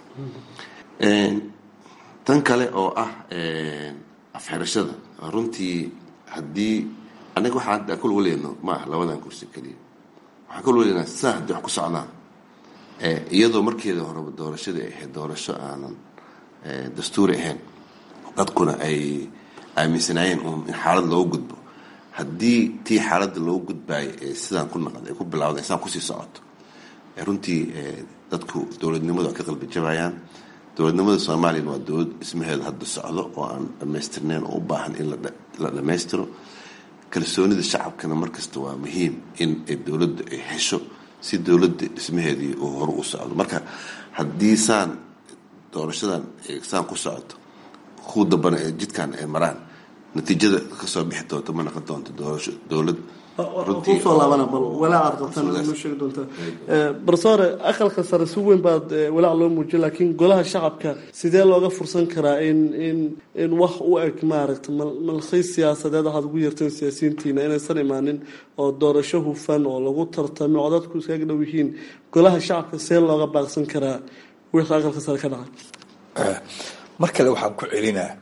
tan kale oo ah afxirashada runtii haddii anaga waxaa hadda kul waleyno ma ah labadan kursi keliya waxaan kul waleynaa saa haddii wax ku socdaan iyadoo markeeda horeba doorashadii ay ahayd doorasho aanan dastuuri ahayn dadkuna ay aaminsanaayeen uun in xaalad loogu gudbo haddii tii xaaladda loogu gudbaayay ee sidaan ku naqd ay ku bilawda sidaan kusii socoto runtii dadku dowladnimadu ay ka qalbi jabayaan dowladnimada soomaaliyana waa dowlad dhismaheeda hadda socdo oo aan dhammaystirnayn oo u baahan in la dhammaystiro kalsoonida shacabkana markasta waa muhiim in dowladda ay hesho si dowladda dhismaheedii uu hore u socdo marka haddii saan doorashadan saan ku socoto ku dambana ee jidkan ay maraan natiijada kasoo bixi doonta ma noqon doonto doorasho dowlad kusoo laabana bal walaacaad qabtaan noo sheegi doontaa barsoore aqalka sare si weyn baad walaac loo muujiya laakiin golaha shacabka sidee looga fursan karaa in in in wax u eg maaragta malkhiis siyaasadeed waxaad ugu yeerteen siyaasiyiintiina inaysan imaanin oo doorasho hufan oo lagu tartamo oo dadku iskaga dhow yihiin golaha shacabka sidee looga baaqsan karaa wixii aqalka sare ka dhacay mar kale waxaan ku celinaa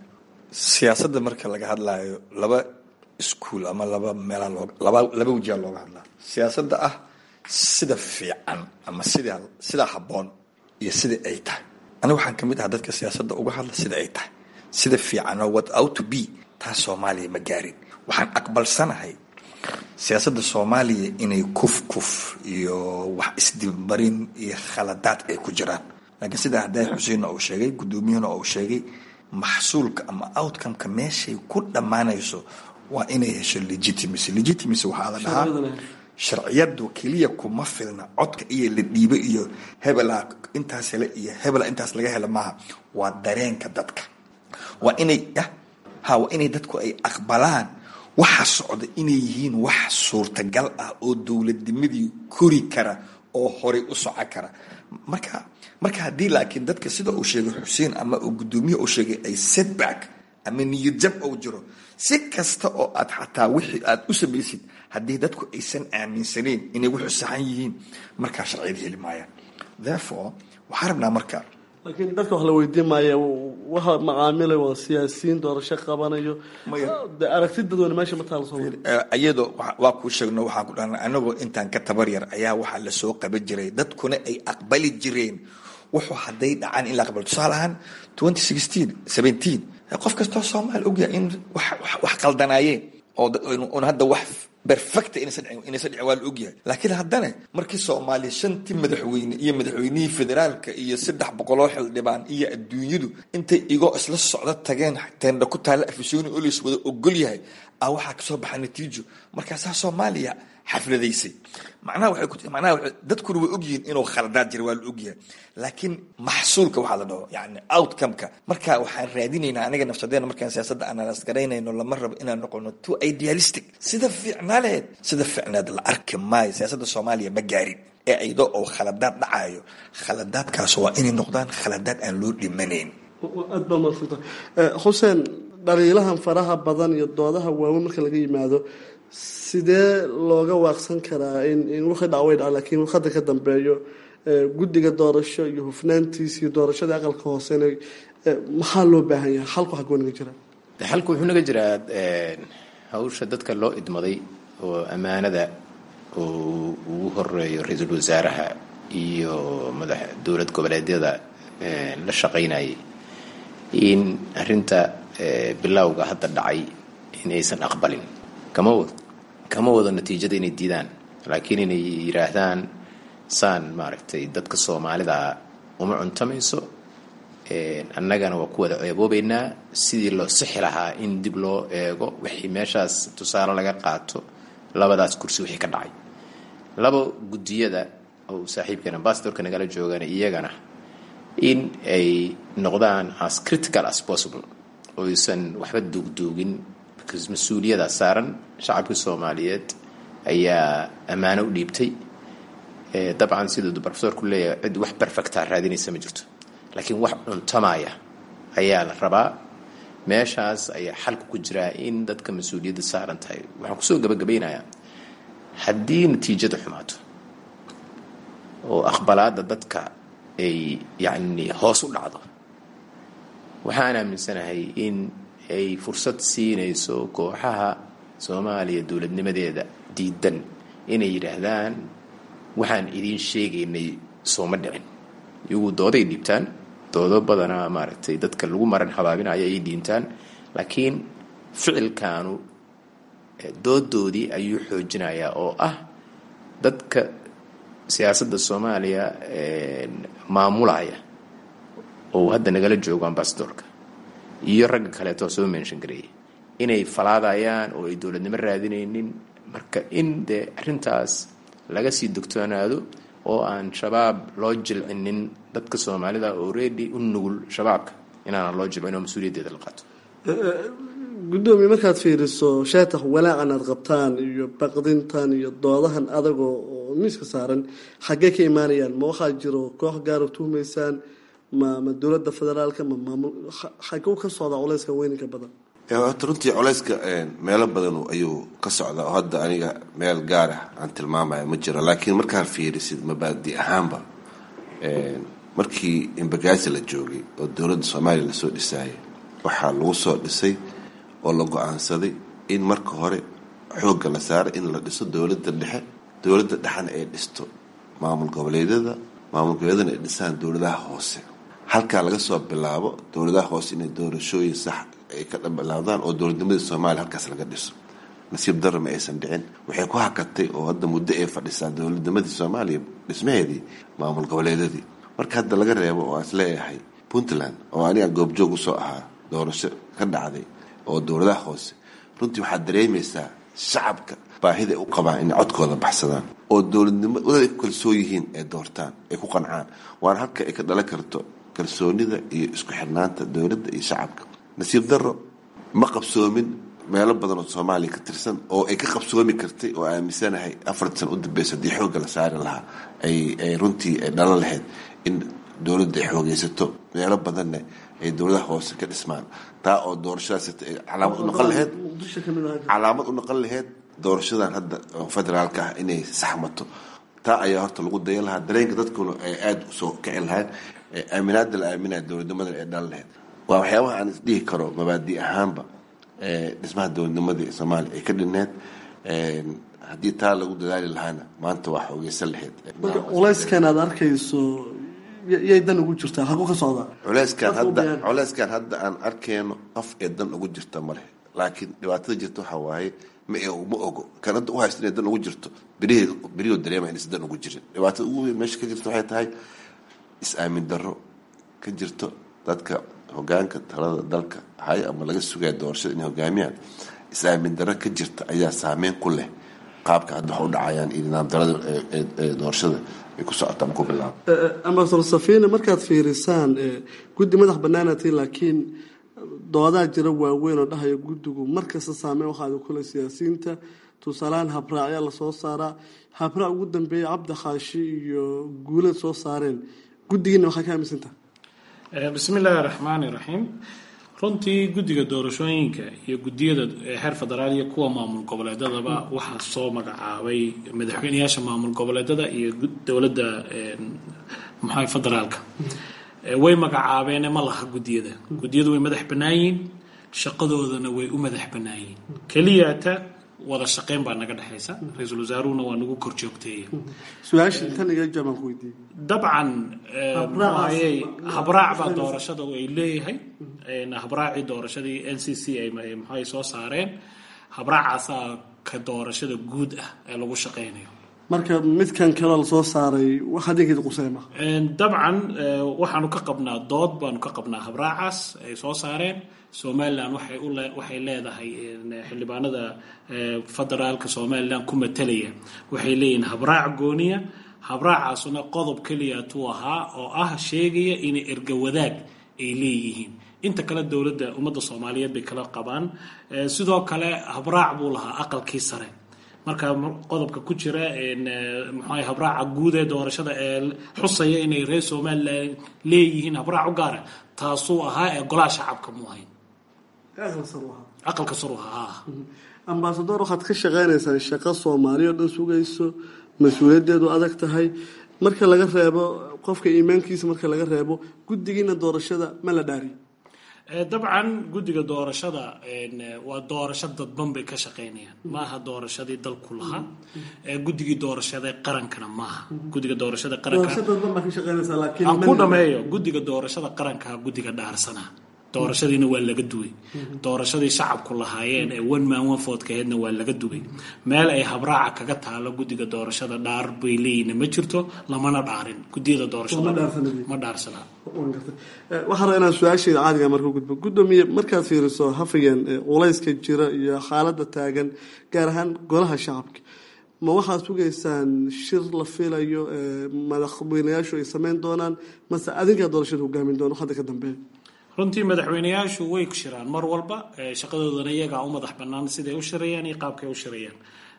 siyaasadda marka laga hadlaayo laba iskuol ama laba meelaa loo laba laba wajiha looga hadlaa siyaasadda ah sida fiican ama sida sidaa habboon iyo sida ay tahay aniga waxaan kamid ahaa dadka siyaasadda uga hadla sida ay tahay sida fiicanoo what out to be taas soomaaliya ma gaarin waxaan aqbalsanahay siyaasadda soomaaliya inay kuf kuf iyo wax isdibmarin iyo khaladaad ay ku jiraan laakiin sida hadday xuseenna uu sheegay guddoomiyahuna uu sheegay maxsuulka ama outcomeka meeshay ku dhammaanayso waa inay hesho legitimacy legitimacy waxaa la dhahaa sharciyadu keliya kuma filna codka iyo la dhiibo iyo hebela intaas hele iyo hebela intaas laga hela maaha waa dareenka dadka waa inay ha waa inay dadku ay aqbalaan waxa socda inay yihiin wax suurtagal ah oo dowladnimadii kori kara oo horay u soco kara marka marka haddii laakiin dadka sida uu sheegay xuseen ama uu guddoomiye uu sheegay ay setback ama niyadjab ou jiro si kasta oo aad xataa wixii aad u samaysid haddii dadku aysan aaminsaneyn inay wuxuu saxan yihiin markaa sharciyada heli maayaan therefore waxaan rabnaa marka laakiin dadka wax la weydiin maaya waxa macaamilay waa siyaasiyiin doorasho qabanayo de aragti dadweyne meesha ma taalo soo iyadoo waa kuu sheegno waxaan ku dhahna anagoo intaan ka tabar yar ayaa waxaa lasoo qaban jiray dadkuna ay aqbali jireen wuxuu hadday dhacaan in la aqbalo tusaale ahaan twenty sixteen seventeen qof kastoo soomaali ogyahay in wax qaldanaayeen oo un hadda wax perfecta inaysan dhicin waa la ogyahay laakiin haddana markii soomaaliya shantii madaxweyne iyo madaxweynihii federaalka iyo saddex boqoloo xildhibaan iyo adduunyadu intay igoo isla socdo tageen teendha ku taalla afisyooni oo lays wada ogol yahay ah waxaa kasoo baxa natiijo markaasaa soomaaliya xafladaysay macnaha waxay ku macnaha dadkuna way ogyihiin inuu khaladaad jira waa la ogyahay laakiin maxsuulka waxaa la dhaho yani outcome-ka marka waxaan raadinaynaa aniga nafsadeena markaan siyaasadda analyse garaynayno lama rabo inaan noqono too idealistic sida fiicnaaleed sida fiicneed la arki maayo siyaasadda soomaaliya ma gaarin ee iyadoo oo khaladaad dhacayo khaladaadkaas waa inay noqdaan khaladaad aan loo dhimanayn aad baa madsanta xuseen dhaliilahan faraha badan iyo doodaha waaweyn marka laga yimaado sidee looga waaqsan karaa in wixii dhac way dhaca laakiin hadda ka dambeeyo guddiga doorasho iyo hufnaantiisa iyo doorashada aqalka hoosena maxaa loo baahan yahay xalku xagoo naga jira xalku wuxuu naga jiraa hawsha dadka loo idmaday oo ammaanada oo ugu horeeyo ra-iisul wasaaraha iyo madax dowlad goboleedyada la shaqaynayay in arinta bilowga hadda dhacay in aysan aqbalin kama wado kama wado natiijada inay diidaan laakiin inay yidhaahdaan saan maaragtay dadka soomaalida uma cuntamayso annagana waa ku wada ceeboobeynaa sidii loo sixi lahaa in dib loo eego wixii meeshaas tusaale laga qaato labadaas kursi wixii ka dhacay laba guddiyada oo saaxiibkan ambasadorka nagala joogaan iyagana in ay noqdaan as critical as possible oo aysan waxba duugduugin because mas-uuliyada saaran shacabkii soomaaliyeed ayaa ammaano u dhiibtay dabcan siduu profesorku leeyahay cid wax perfecta raadinaysa ma jirto laakiin wax cuntamaya ayaa la rabaa meeshaas ayaa xalku ku jiraa in dadka mas-uuliyadda saaran tahay waxaan kusoo gabagabaynayaa haddii natiijada xumaato oo aqbalaada dadka ay yacni hoos u dhacdo waxaan aaminsanahay in ay fursad siinayso kooxaha soomaaliya dowladnimadeeda diidan inay yidhaahdaan waxaan idiin sheegaynay sooma dhicin iyagu dooday dhiibtaan doodo badanaa maaragtay dadka lagu maran habaabinayo ay dhiintaan laakiin ficilkaanu doodoodii ayuu xoojinayaa oo ah dadka siyaasadda soomaaliya maamulaya oo hadda nagala joogo ambasadorka iyo ragga kaleetoo soo mention gareeyay inay falaadayaan oo ay dowladnimo raadinaynin marka in dee arrintaas laga sii dogtoonaado oo aan shabaab loo jilcinin dadka soomaalida already u nugul shabaabka inaana loo jilcin oo mas-uuliyaddeeda la qaato guddoomiye markaad fiiriso sheetax walaacan aad qabtaan iyo baqdintan iyo doodahan adagoo oo miiska saaran xaggee ka imaanayaan ma waxaa jiro koox gaaro tuhmaysaan ma ma dowladda federaalka ma maamul xaguu ka socdaa culeyska weyninka badan horta runtii culeyska meelo badan ayuu ka socdaa oo hadda aniga meel gaar ah aan tilmaamaya ma jiro laakiin markaad fiirisid mabaadi ahaanba markii imbagaasi la joogay oo dowladda soomaaliya lasoo dhisaayay waxaa lagu soo dhisay oo la go-aansaday in marka hore xoogga la saaro in la dhiso dowladda dhexe dowladda dhexena ay dhisto maamul goboleedyada maamul goboleedyadana ay dhisaan dowladaha hoose halkaa laga soo bilaabo dowladaha hoose inay doorashooyin sax ay ka bilaabdaan oo dowladnimadii soomaaliya halkaas laga dhiso nasiib darro ma aysan dhicin waxay ku hakatay oo hadda muddo ay fadhisaa dowladnimadii soomaaliya dhismaheedii maamul goboleedyadii marka hadda laga reebo oo is leeyahay puntland oo aniga goobjoog usoo ahaa doorasho ka dhacday oo dowladaha hoose runtii waxaad dareemaysaa shacabka baahida ay u qabaan inay codkooda baxsadaan oo dowladnimo wada ay ku kalsoon yihiin ay doortaan ay ku qancaan waana halka ay ka dhalan karto kalsoonida iyo isku xirnaanta dowladda iyo shacabka nasiib darro ma qabsoomin meelo badan oo soomaaliya ka tirsan oo ay ka qabsoomi kartay oo aaminsanahay afarta sana u dambeysa haddii xoogga la saari lahaa ay ay runtii ay dhalan lahayd in dowladda ay xoogeysato meelo badanna ay dowladaha hoose ka dhismaan taa oo doorashadaas calaamad u noqon lahayd calaamad u noqon lahayd doorashadan hadda federaalka ah inay saxmato taa ayaa horta lagu daya lahaa dareenka dadkuna ay aada usoo kici lahayd aaminaada la aaminaya dowladnimadan ay dhalan lahayd waa waxyaabaha aan isdhihi karo mabaadi ahaanba dhismaha dowladnimadii soomaaliya ay ka dhineed haddii taa lagu dadaali lahaana maanta waa xoogeysan lahayd marka culayskan aad arkayso yay dan ugu jirtaa haku ka socdaa culeyskan hadda culeyskan hadda aan arkeyno qof ee dan ugu jirta ma leh laakiin dhibaatada jirta waxaa waaye ma ma ogo kan hadda u haysta inay dan ugu jirto berihii berihii dareema inaysan dan ugu jirin dhibaatada ugu weyn meesha ka jirta waxay tahay is-aamin darro ka jirto dadka hogaanka talada dalka hay ama laga sugaya doorashada inay hogaamiyaan is-aamin darro ka jirta ayaa saameyn ku leh qaabka hadda wax u dhacayaan iyo nidaam darada ee doorashada ay ku socota ama ku bilaabo ambasador safina markaad fiirisaan guddi madax banaanati laakiin doodaa jira waaweyn oo dhahaya guddigu markasta saameyn waxaada kule siyaasiyiinta tusaalahaan habraacyaa lasoo saaraa habraac ugu dambeeya cabdi khaashi iyo guulad soo saareen guddigiina waxaa ka aaminsantaha bismi illaahi raxmaani raxiim runtii guddiga doorashooyinka iyo guddiyada heer federaal iyo kuwa maamul goboleedadaba waxaa soo magacaabay madaxweyneyaasha maamul goboleedada iyo dowladda maxaa federaalka way magacaabeene ma laha guddiyada guddiyadu way madax bannaayiin shaqadoodana way u madax bannaayiin keliyata wada shaqeyn baa naga dhexaysa ra-iisul wasaaruhuna waa nagu kor joogteeya su-aasha tan iga jaabaan ku weydiiyey dabcan maxaayey habraac baa doorashada ay leeyahay habraacii doorashadii n c c ay maxay soo saareen habraacaasaa ka doorashada guud ah ee lagu shaqeynayo marka midkan kaleo lasoo saaray wax adinkeeda quseema dabcan waxaanu ka qabnaa dood baanu ka qabnaa habraacaas ay soo saareen somalilan waxay u waxay leedahay xildhibaanada federaalka somalilan ku matalaya waxay leeyihiin habraac gooniya habraacaasuna qodob keliya tuu ahaa oo ah sheegaya inay erga wadaag ay leeyihiin inta kale dowladda ummadda soomaaliyeed bay kala qabaan sidoo kale habraac buu lahaa aqalkii sare marka qodobka ku jira mxua habraaca guud ee doorashada ee xusaya inay reer somalilan leeyihiin habraac u gaara taasuu ahaa ee golaha shacabka mu ahayn aqalka saru ahaa ambasador waxaad ka shaqeynaysaan shaqo soomaaliya oo dhan sugayso mas-uuliyaddeedu adag tahay marka laga reebo qofka iimaankiisa marka laga reebo guddigiina doorashada ma la dhaariy dabcan guddiga doorashada waa doorasho dadban bay ka shaqeynayaan maaha doorashadii dalku lahaa guddigii doorashada qarankana maaha guddiga doorashada qarankaan ku dhameeyo guddiga doorashada qarankaa guddiga dhaarsanaa doorashadiina waa laga duway doorashadii shacabku lahaayeen ee one man one foodkaheedna waa laga duway meel ay habraaca kaga taalo guddiga doorashada dhaar bay leeyihin ma jirto lamana dhaarin gudiyada doorashadama dhaarsanaa waxaa rabaa inaan su-aasheeda caadiga marka gudbo guddoomiye markaad fiiriso hafigeen culayska jira iyo xaaladda taagan gaar ahaan golaha shacabka ma waxaad sugaysaan shir la filayo madaxweynayaashu ay sameyn doonaan mase adinkaa doorashada hogaamin doona hadda ka dambeeya runtii madaxweyneyaashu way shiraan mar walba shaqadoodana iyagaa u madax bannaan siday u shirayaan iyo qaabkay u shirayaan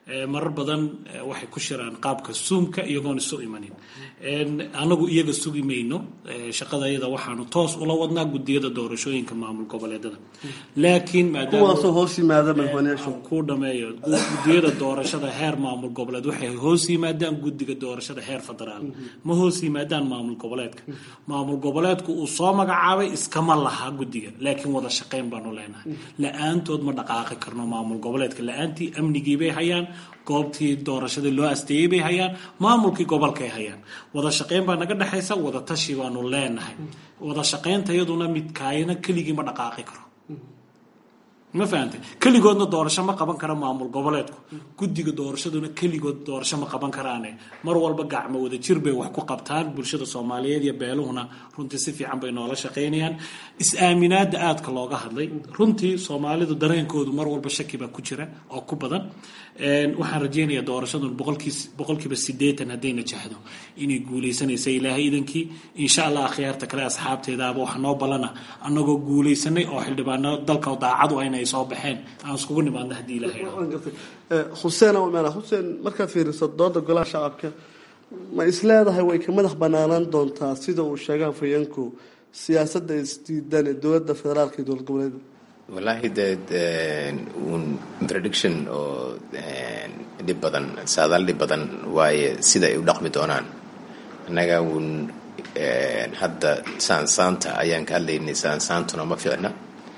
marar badan waxay ku shiraan qaabka suumka iyagoon isu imanin anagu iyaga sugi mayno shaqada iyada waxaanu toos ula wadnaa gudiyada doorashooyinka maamul goboleedada laakiin kuwaasoo hoos yimaada madaxweyneyaashu ku dhameeyo gudiyada doorashada heer maamul goboleed waxay hoos yimaadaan guddiga doorashada heer federaal ma hoos yimaadaan maamul goboleedka maamul goboleedku uu soo magacaabay iskama laha guddiga laakiin wada shaqayn baanu leenahay la-aantood ma dhaqaaqi karno maamul goboleedka la-aantii amnigii bay hayaan goobtii doorashadii loo asteeyey bay hayaan maamulkii gobolkay hayaan wada shaqayn baa naga dhexaysa wada tashi baanu leenahay wada shaqaynta iyaduna midkaayana keligii ma dhaqaaqi karo ma fahantay keligoodna doorasho ma qaban kara maamul goboleedku guddiga doorashaduna keligood doorasho ma qaban karaane mar walba gacmo wada jir bay wax ku qabtaan bulshada soomaaliyeed iyo beeluhuna runtii si fiican bay noola shaqaynayaan is-aaminaada aadka looga hadlay runtii soomaalidu dareenkoodu mar walba shaki baa ku jira oo ku badan waxaan rajeynayaa doorashadun boqolkiiba sideetan hadday najahdo inay guuleysanaysa ilaahay idankii insha allah akhyaarta kale asxaabteedaaba waxa noo ballana annagoo guuleysanay oo xildhibaano dalka daacadu ayna ay soo baxeen aan iskugu nimaadna haddii ilaahay xuseen meel xuseen markaad fiiriso dooda golaha shacabka ma isleedahay way ka madax banaanaan doontaa sida uu sheegaan fayanku siyaasadda isdiidan ee dowladda federaalka iyo dowlad goboleeda wallaahi dee un prediction oo dhib badan saadaal dhib badan waaye sida ay u dhaqmi doonaan annaga uun hadda saansaanta ayaan ka hadlaynay saansaantuna ma fiicna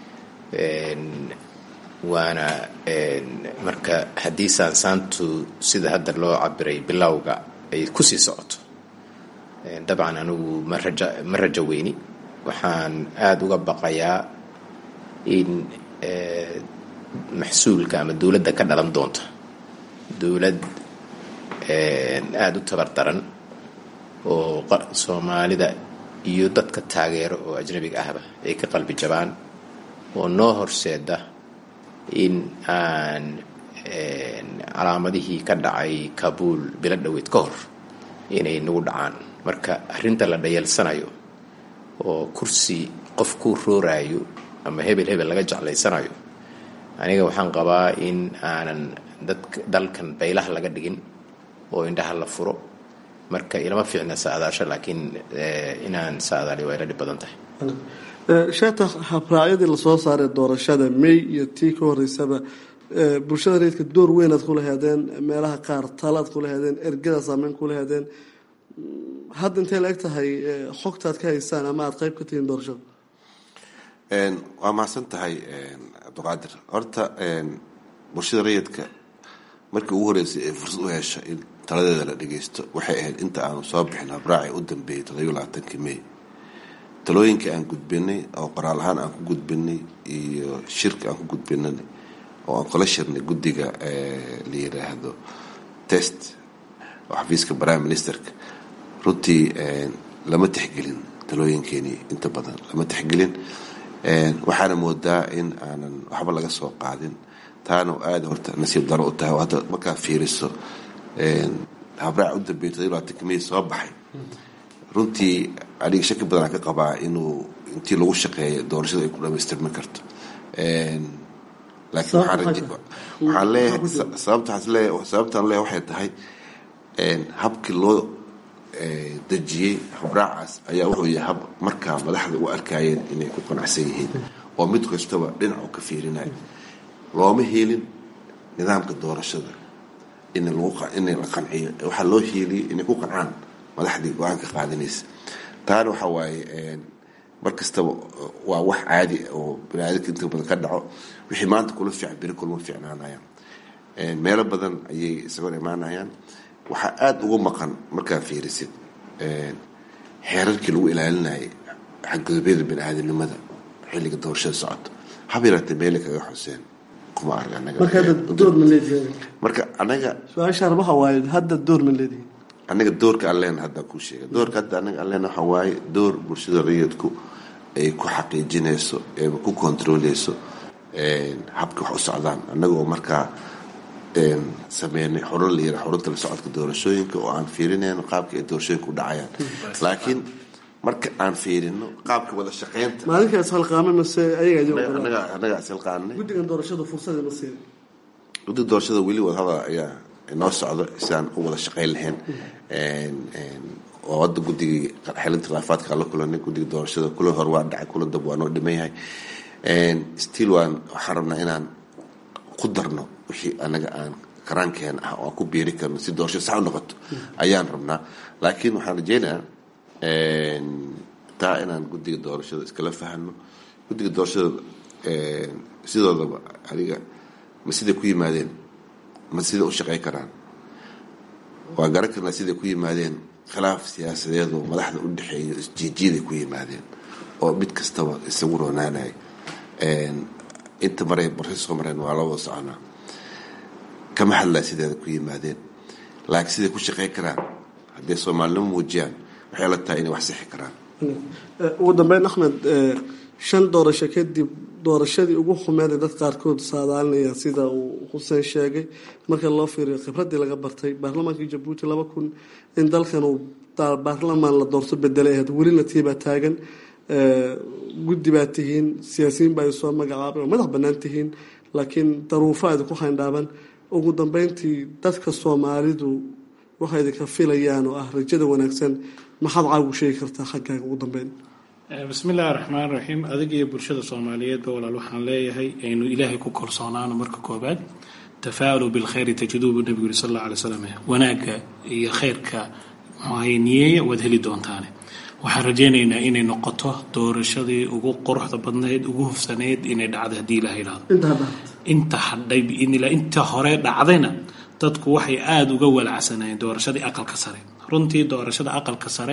waana marka haddii saansaantu sida hadda loo cabiray bilowga ay kusii socoto dabcan anigu ma raja ma rajo weyni waxaan aada uga baqayaa in maxsuulka ama dowladda ka dhalan doonta dowlad aada u tabar daran oo soomaalida iyo dadka taageero oo ajnabiga ahba ay ka qalbi jabaan oo noo horseeda in aan calaamadihii ka dhacay kabuul bilo dhoweed ka hor inay nagu dhacaan marka arrinta la dhayalsanayo oo kursi qof ku rooraayo ama hebel hebel laga jeclaysanayo aniga waxaan qabaa in aanan dadka dalkan baylaha laga dhigin oo indhaha la furo marka ilama fiicna saadaasho laakiin inaan saadaali waa ila dhib badan tahay sheeta habraacyadii lasoo saaray doorashada may iyo tii ka horeysaba bulshada reedka door weynaad kula heedeen meelaha qaar talaad kula heedeen ergada saameyn kula heedeen hadda intay la eg tahay xogtaad ka haysaan ama aada qayb ka tihiin doorashada waa mahadsan tahay cabdiqaadir horta bulshada rayidka markii ugu horeysay ee fursad u hesha in taladeeda la dhageysto waxay ahayd inta aanu soo bixin habraaci u dambeeyay toddobiyo labaatankii may talooyinkii aan gudbinay oo qoraal ahaan aan ku gudbinay iyo shirka aan ku gudbinay oo aan kula shirnay guddiga la yiraahdo test oo xafiiska prime ministerka runtii lama tixgelin talooyinkeenii inta badan lama tixgelin waxaana moodaa in aanan waxba laga soo qaadin taana aada horta nasiib daro u tahay oo hadda markaa fiiriso habraac u dambeeyay toddobiyo labaatanka may soo baxay runtii aniga shaki badanaa ka qabaa inuu intii lagu shaqeeya doorashada ay ku dhamaystirmi karto laakiin waxaan leeyahay sababtaan leeyahay sababtaan leeyahay waxay tahay habkii loo dejiyey habraacaas ayaa wuxuu yahay hab markaa madaxda u arkayeen inay ku qanacsan yihiin oo mid kastaba dhinac uu ka fiirinayo looma helin nidaamka doorashada in in la qanciyo waxaa loo hieliyay inay ku qancaan madaxdii go-aanka qaadanaysa taana waxa waaye mar kastaba waa wax caadi oo baniaadamka inta badan ka dhaco wixii maanta kula fiican beri kulma fiicnaanayaan meelo badan ayay isagoo imaanayaan waxaa aada uga maqan markaa fiirisid xeerarkii lagu ilaalinayay xadgudubyada bani-aadamnimada xilliga doorashada socoto haba yaraatee meele kaga xuseen kuma arg marka hadda door ma leedihin marka anaga su-aashaan waxa waaye hadda door ma leedihin anaga doorka aan leena hadda kuu sheega doorka hadda anaga aan leena waxaa waaye door bulshada rayidku ay ku xaqiijinayso eeba ku kontrooleyso habka wax u socdaan annaga oo markaa sameynay xurun la yira xurunta la socodka doorashooyinka oo aan fiirinayno qaabka ay doorashooyinka u dhacayaan laakiin marka aan fiirino qaabka wada shaqeynta maalinkaas halqaame mase ayaga anaga anaga silqaanay guddigan doorashadu fursadii ma siin guddiga doorashada weli wadahadal ayaa inoo socdo sidaan u wada shaqayn lahayn oo hadda guddigii xelinta khilaafaadka la kulanay guddiga doorashada kulan hor waa dhacay kulan dab waa noo dhiman yahay still waan waxaan rabnaa inaan ku darno wixii anaga aan karaankeena ah oo aan ku biiri karno si doorashada sax u noqoto ayaan rabnaa laakiin waxaan rajeynayaa taa inaan guddiga doorashada iskala fahano guddiga doorashada sidoodaba adiga ma siday ku yimaadeen ma siday u shaqey karaan waa garan karnaa siday ku yimaadeen khilaaf siyaasadeed oo madaxda u dhexeeyo isjiijiyaday ku yimaadeen oo mid kastaba isagu roonaanay inta maray barsi soo mareen waa la wada soconaa kama hadlaa sideeda ku yimaadeen laakiin siday ku shaqey karaan hadday soomaalinimo muujiyaan waxay la tahay inay wax sixi karaan ugu dambeyn axmed shan doorasho kadib doorashadii ugu xumeed ee dad qaarkood saadaalinaya sida uu xuseen sheegay marka loo fiiriyo khibraddii laga bartay baarlamaankii jabuuti laba kun in dalkan uu baarlamaan la doorto bedelay ahayd welina tiibaa taagan guddi baa tihiin siyaasiyiin baa soo magacaabay oo madax bannaan tihiin laakiin daruufo aad ku hayndhaaban ugu dambeyntii dadka soomaalidu waxay idinka filayaan oo ah rajada wanaagsan maxaad caagu sheegi kartaa xaggaaga ugu dambeyn bismi illaahi raxmaan raxiim adig iyo bulshada soomaaliyeedba walaal waxaan leeyahay aynu ilaahay ku kalsoonaano marka koobaad tafaalu bilkhayri tajiduubu nabigu yiri sal alla alay slam wanaagga iyo khayrka muxuahay niyeeya waad heli doontaane waxaan rajaynaynaa inay noqoto doorashadii ugu quruxda badnayd ugu hufsanayd inay dhacday haddii ilaha yidhahdo inta hadhay biidnillah inta hore dhacdayna dadku waxay aada uga walacsanayeen doorashadii aqalka sare runtii doorashada aqalka sare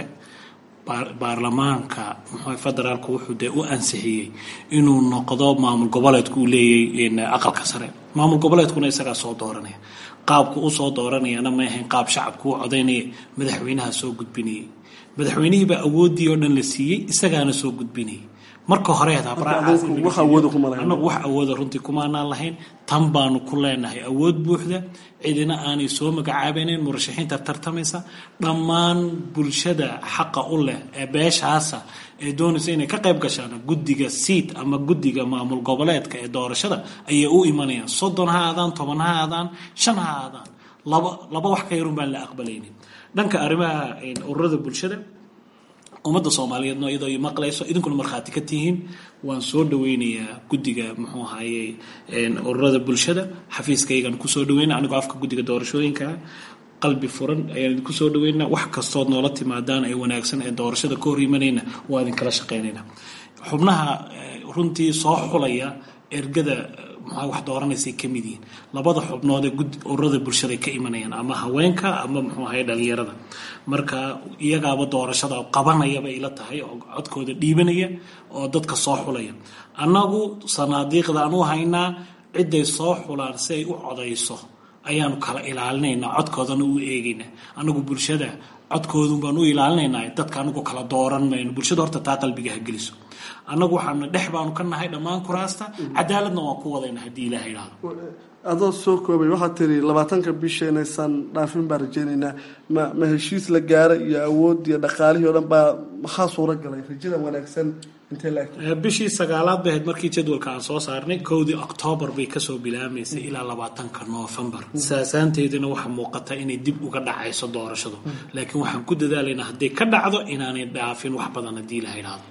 baarlamaanka muxuu federaalku wuxuu dee u ansixiyey inuu noqdo maamul goboleedku uu leeyahay aqalka sare maamul goboleedkuna isagaa soo dooranaya qaabku u soo dooranayana ma ahayn qaab shacabku u codaynaya madaxweynaha soo gudbinayay madaxweynihiibaa awooddii oo dhan la siiyey isagaana soo gudbinayay marka hore anagu wax awooda runtii kumaanaan lahayn tan baanu ku leenahay awood buuxda cidina aanay soo magacaabaynayn murashaxiinta tartamaysa dhammaan bulshada xaqa u leh ee beeshaasa ee doonaysa inay ka qayb gashaan guddiga siid ama guddiga maamul goboleedka ee doorashada ayay u imanayaan soddon ha aadaan toban ha aadaan shan ha aadaan laba laba wax ka yarun baan la aqbalaynin dhanka arrimaha ururada bulshada ummadda soomaaliyeedno iyadoo i maqlayso idinkuna markhaati ka tihiin waan soo dhaweynayaa guddiga muxuu ahaye ururada bulshada xafiiskaygaan kusoo dhaweyna anigoo afka guddiga doorashooyinkaa qalbi furan ayaan idinku soo dhaweynaa wax kastood noola timaadaan ee wanaagsan ee doorashada ka hor imanayna waa idinkala shaqaynayna xubnaha runtii soo xulaya ergada maxaa wax dooranaysay ka mid yihiin labada xubnood ee ururada bulshada ka imanayaan ama haweenka ama muxuu ahaye dhalinyarada marka iyagaaba doorashada qabanayaba ila tahay oo codkooda dhiibanaya oo dadka soo xulaya annagu sanaadiiqdaan u haynaa ciday soo xulaan si ay u codayso ayaanu kala ilaalinaynaa codkoodana u eegaynaa annagu bulshada codkoodun baan u ilaalinaynaa dadka anagu kala dooran mayno bulshada horta taa qalbiga ha geliso annagu waxaanu dhex baanu ka nahay dhammaan kuraasta cadaaladna waan ku wadayna haddii ilaah idhaahdo adoo soo koobay waxaad tiri labaatanka bisha inaysaan dhaafin baan rajeynaynaa ma ma heshiis la gaaray iyo awood iyo dhaqaalihii o dhan baa maxaa suura galay rajada wanaagsan intee la bishii sagaalaad bay ahayd markii jadwalka aan soo saarnay kowdii oktoobar bay kasoo bilaamaysay ilaa labaatanka noofembar saasaanteedina waxaa muuqata inay dib uga dhacayso doorashadu laakiin waxaan ku dadaalaynaa hadday ka dhacdo inaanay dhaafin wax badan haddii ilaah idhaahdo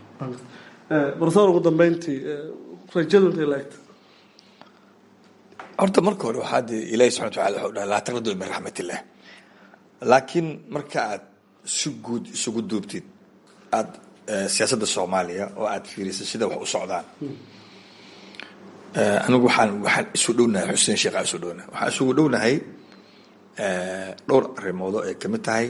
barsoor ugu dambeyntii rajadu intay la egta horta marka hore waxaa dee ilaahi subxana wataala wuxuu dhahay laa taqnadu min raxmatillah laakiin marka aad si guud isugu duubtid aad siyaasadda soomaaliya oo aad fiirisay sida wax u socdaan anigu waxaan waxaan isu dhownahay xuseen sheekh aan isu dhownahay waxaan isugu dhownahay dhowr arrimoodoo ay kamid tahay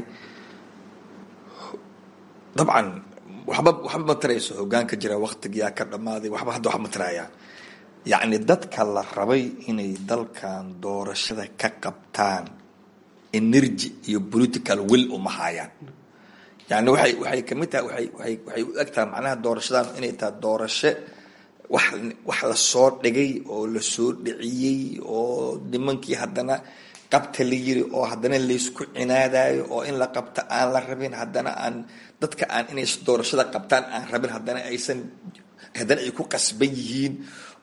dabcan waxba waxba ma tarayso hogaanka jira waktigiyaa ka dhammaaday waxba hadda wax ma tarayaan yacni dadka la rabay inay dalkan doorashada ka qabtaan energy iyo political will uma haayaan yani waxay waxay kamid tahay waay waay waxay u eg tahay macnaha doorashadan inay tahay doorasho wax wax lasoo dhigay oo lasoo dhiciyey oo nimankii haddana qabta la yiri oo haddana laysku cinaadayo oo in la qabta aan la rabin haddana aan dadka aan inay doorashada qabtaan aan rabin haddana aysan haddana ay ku qasban yihiin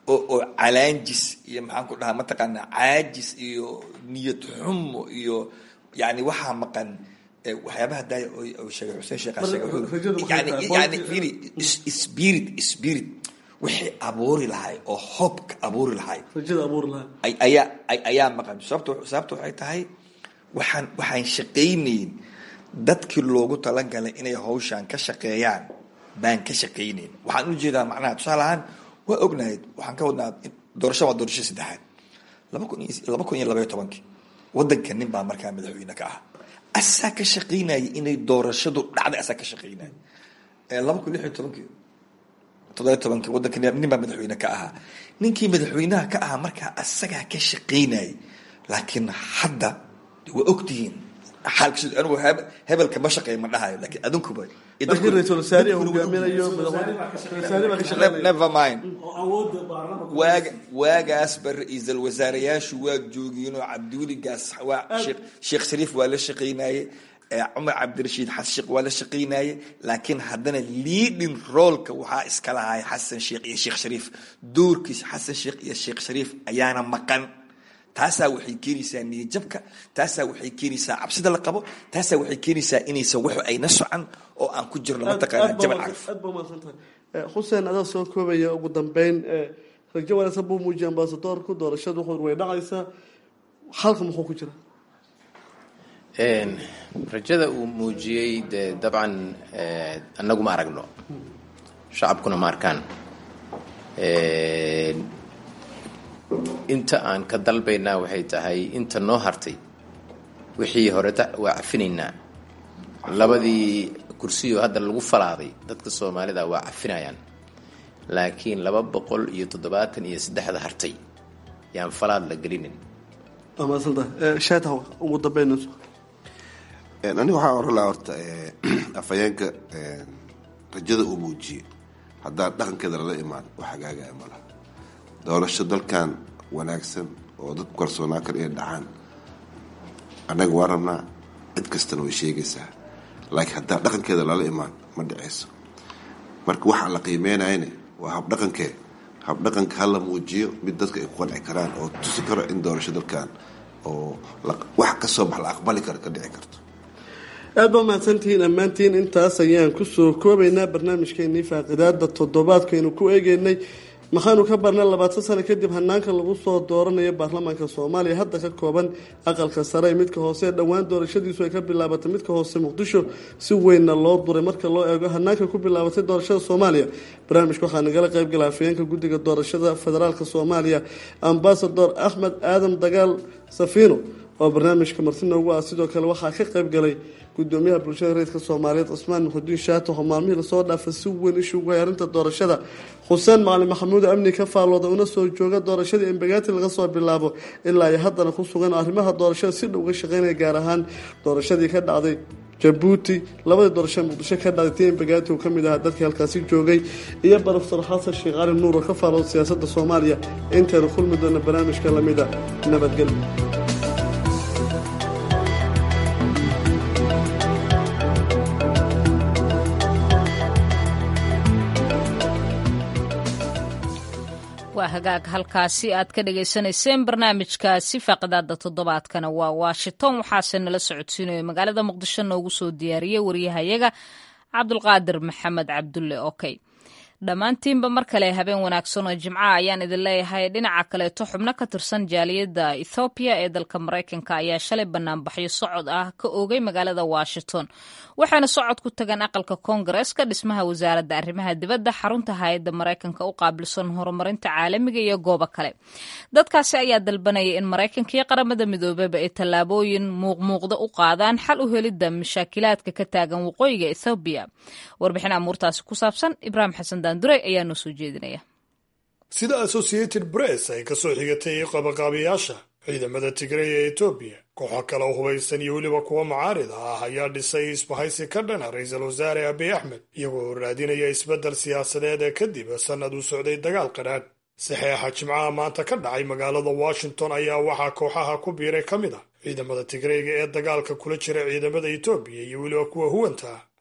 oo oo calaanjis iyo maxaan ku dhahaa mataqaanaa caajis iyo niyad xumo iyo yani waxaa maqan waxyaabaha daaya oo sheegay xuseen sheekh sheegay yani yani firi spirit spirit wixii abuuri lahay oo hoobka abuuri lahay rajada abuuri lahay ayaa ayaa maqan sababto sababta waxay tahay waxaan waxaan shaqaynayn dadkii loogu talagalay inay hawshaan ka shaqeeyaan baan ka shaqaynayn waxaan u jeedaa macnaha tusaale ahaan waa ognahay waxaan ka wadnaa doorasho waa doorasho saddexaad laba kun iyo laba kun iyo labaiyo tobankii waddanka nin baa markaa madaxweyne ka ah asaa ka shaqaynaya inay doorashadu dhacday asaa ka shaqaynaya laba kun lix iyo tobankii toddobiyo tobankii waddanka nin baa madaxweyne ka ahaa ninkii madaxweynaha ka ahaa markaa asagaa ka shaqaynayay laakiin hadda waa ogtihiin xaalkiis anigu hebelka ma shaqeeya ma dhahayo laakiin adinkuba laakiin ra-iisul wasaarihi hogaaminayo never mind waaga waagaasba ra-iisul wasaarayaashu waa joogiyeen oo cabdiweligaas waa sheekh shariif waa la shaqaynaye cumar cabdirashiid xasan sheekh waa la shaqaynaye laakiin haddana leading roolka waxaa iska lahay xasan sheekh iyo sheekh shariif doorkiisa xasan sheekh iyo sheekh shariif ayaana maqan taasaa waxay keenaysaa niyajabka taasaa waxay keenaysaa cabsida la qabo taasaa waxay keenaysaa inaysan wax ayna socan oo aan ku jirno mataqaana jabal caraf aad baa umahadsantahay xuseen adaa soo koobaya ugu dambeyn rajo wanaagsan buu muujiyay ambasadoorku doorashadu wuxuu way dhacaysaa halka muxuu ku jira rajada uu muujiyey dee dabcan annagu ma aragno shacabkuna ma arkaan inta aan ka dalbaynaa waxay tahay inta noo hartay wixii horeta waa cafinaynaa labadii kursiyo hadda lagu falaaday dadka soomaalida waa cafinayaan laakiin laba boqol iyo toddobaatan iyo saddexda hartay yaan falaad la gelinin waa mahadsantahay shaataw ugu dambeynayso aniga waxaa oran lahaa horta afhayeenka rajada uu muujiyey haddaan dhaqankeeda lala imaan wax hagaagaya ma laha doorasho dalkan wanaagsan oo dadku kalsoonaa kale inay dhacaan annaga waa rabnaa cid kastana way sheegaysaa laakiin haddaan dhaqankeeda lala imaan ma dhicayso marka waxaa la qiimeynayane waa habdhaqankee habdhaqanka hala muujiyo mid dadka ay ku qanci karaan oo tusi karo in doorasho dalkan oo wax kasoo bax la aqbali karo ka dhici karto aad baa mahadsantihiin dhammaantiin intaas ayaan kusoo koobaynaa barnaamijkeenii faaqidaada toddobaadkaynu ku eegeynay maxaanu ka barnay labaatan sano kadib hanaanka lagu soo dooranayo baarlamaanka soomaaliya hadda ka kooban aqalka sare ee midka hoose dhowaan doorashadiisu ay ka bilaabatay midka hoose muqdisho si weynna loo duray marka loo eego hanaanka ku bilaabatay doorashada soomaaliya barnaamijka waxaa nagala qaybgala afayeenka guddiga doorashada federaalka soomaaliya ambasador axmed aadan dagaal safiino oo barnaamijka marti noogu ah sidoo kale waxaa ka qaybgalay gudoomiyaha bulshada reerka soomaaliyeed cusmaan muxudiin shaato oo maalmihii lasoo dhaafay si weyn ishugu hay arrinta doorashada xuseen macalin maxamuud amni ka faallooda una soo jooga doorashadii embagaati laga soo bilaabo ilaa ay haddana ku sugan arrimaha doorashada si dhow ga shaqeynaya gaar ahaan doorashadii ka dhacday jabuuti labadii doorashada muqdisho ka dhacday tii embagaati uu ka mid ahaa dadkii halkaasi joogay iyo baroftor xasan sheekh cali nuur oo ka faallooda siyaasadda soomaaliya intaynu kulmi doona barnaamijka lamida nabadgelyo waa hagaag halkaasi aad ka dhagaysanayseen barnaamijkaasi faaqidaada toddobaadkana waa washington waxaase nala socodsiinayo magaalada muqdisho noogu soo diyaariyey waryahayaga cabdulqaadir maxamed cabdulle okey dhammaantiinba mar kale habeen wanaagsan oo jimca ayaan idin leeyahay dhinaca kaleeto xubno ka tirsan jaaliyadda ethoobiya ee dalka maraykanka ayaa shalay banaanbaxyo socod ah ka oogay magaalada washington waxayna socod ku tageen aqalka koongareeska dhismaha wasaaradda arrimaha dibadda xarunta hay-adda maraykanka u qaabilsan horumarinta caalamiga iyo goobo kale dadkaasi ayaa dalbanaya in maraykanka iyo qaramada midoobeba ay tallaabooyin muuqmuuqda u qaadaan xal u helidda mashaakilaadka ka taagan waqooyiga ethoobiya warbixin amuurtaasi ku saabsan ibraahim xasan daanduray ayaa noo soo jeedinaya sida associated press ay ka soo xigatay qabaqaabiyaasha ciidamada tigray ee etoobiya kooxo kale oo hubaysan iyo weliba kuwa mucaarida ah ayaa dhisay isbahaysi ka dhana ra-iisul wasaare abiy axmed iyagoo raadinaya isbeddel siyaasadeed ee kadib sannad u socday dagaal qadhaadh saxeexa jimcaha maanta ka dhacay magaalada washington ayaa waxaa kooxaha ku biiray ka mid ah ciidamada tigrayga ee dagaalka kula jira ciidamada etoobiya iyo weliba kuwa huwanta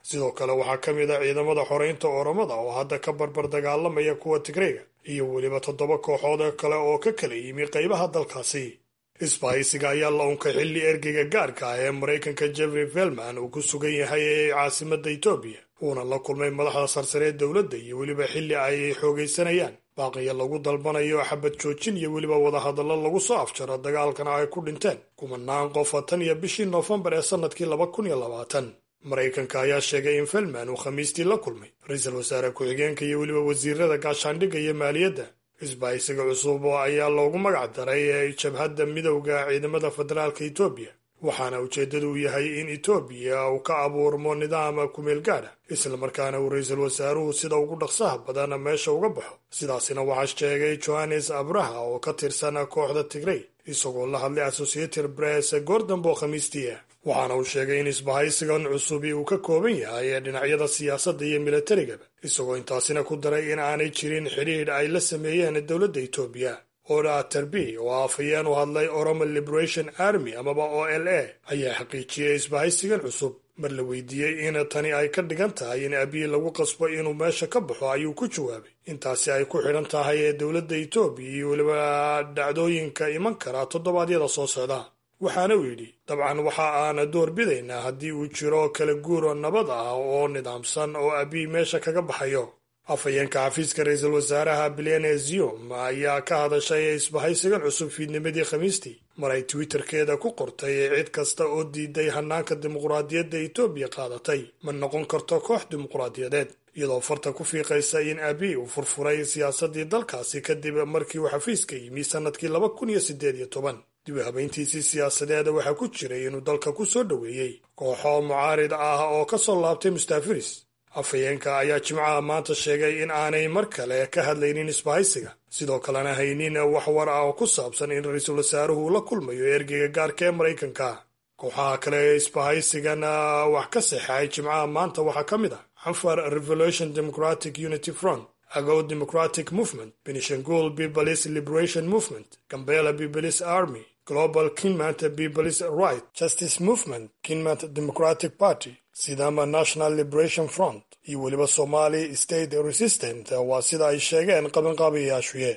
sidoo kale waxaa ka mid ah ciidamada xoreynta oromada oo hadda ka barbar dagaalamaya kuwa tigreyga iyo weliba toddoba kooxood kale oo ka kala yimi qaybaha dalkaasi isbahaysiga ayaa la unkay xilli ergeyga gaarka ah ee maraykanka jeffrey velman uu ku sugan yahay ee caasimadda etoobiya uuna la kulmay madaxda sarsareed dowladda iyo weliba xilli ay xoogaysanayaan baaqiya lagu dalbanayo xabad joojin iyo weliba wadahadallo lagu soo afjaro dagaalkana ay ku dhinteen kumanaan qofa tan iyo bishii noofembar ee sannadkii laba kun iyo labaatan maraykanka ayaa sheegay in velman uu khamiistii la kulmay ra-iisul wasaare ku-xigeenka iyo weliba wasiirada gaashaandhigga iyo maaliyadda isbahaysiga cusub ayaa loogu magac daray jabhadda midowda ciidamada federaalka etoobiya waxaana ujeeddadu yahay in etoobiya uu ka abuurmo nidaam kumeel gaadha islamarkaana uu ra-iisul wasaaruhu sida ugu dhaqsaha badan meesha uga baxo sidaasina waxaa sheegay johannes abraha oo ka tirsan kooxda tigrey isagoo la hadlay associated press goordambo khamiistii waxaana uu sheegay in isbahaysigan cusubi uu ka kooban yahay ee dhinacyada siyaasadda iyo milatarigaba isagoo intaasina ku daray in aanay jirin xidhiidh ay la sameeyeen dowladda etoobiya oda terbi oo afhayeen u hadlay oromo liberation army amaba o l a ayaa xaqiijiyey isbahaysigan cusub mar la weydiiyey in tani ay ka dhigan tahay in abiy lagu qasbo inuu meesha ka baxo ayuu ku jawaabay intaasi ay ku xidhan tahay ee dowladda etoobiya iyo weliba dhacdooyinka iman kara toddobaadyada soo socda waxaana uu yidhi dabcan waxa aan door bidaynaa haddii uu jiro kala guuro nabad ah oo nidaamsan oo abiy meesha kaga baxayo afhayeenka xafiiska ra-iisul wasaaraha bilene zium ayaa ka hadashay isbahaysigan cusub fiidnimadii khamiistii mar ay twitterkeeda ku qortay cid kasta oo diiday hanaanka dimuqraadiyadda etoobiya qaadatay ma noqon karto koox dimuqraadiyadeed iyadoo farta ku fiiqaysa in abiy uu furfuray siyaasaddii dalkaasi kadib markii uu xafiiska yimi sannadkii laba kun iyo siddeed iyo toban dib u habayntiisii siyaasadeeda waxaa ku jiray inuu dalka ku soo dhoweeyey kooxo mucaarid ah oo ka soo laabtay mustaafiris afhayeenka ayaa jimcaha maanta sheegay in aanay mar kale ka hadlaynin isbahaysiga sidoo kalena haynin wax war ah oo ku saabsan in ra-iisul wasaaruhu la kulmayo ergeyga gaarka ee maraykanka kooxaha kale ee isbahaysigan wax ka saxeexay jimcaha maanta waxaa ka mid ah xanfar revolution democratic unity front agow democratic movement benishangul peoples liberation movement gambela peoples army global kinmant peoples right justice movement kinmant democratic party sidama national liberation front iyo weliba somali state resistant waa sida ay sheegeen qabanqaabayaashuye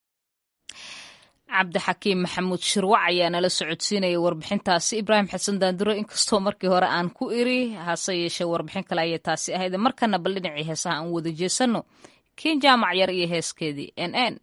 cabdixakiim maxamuud shirwac ayaa nala socodsiinaya warbixintaasi ibraahim xasan daanduro inkastoo markii hore aan ku iri hase yeeshee warbixin kale ayay taasi ahayd markana bal dhinacii heesaha aan wada jeesanno kiin jaamac yar iyo heeskeedii n n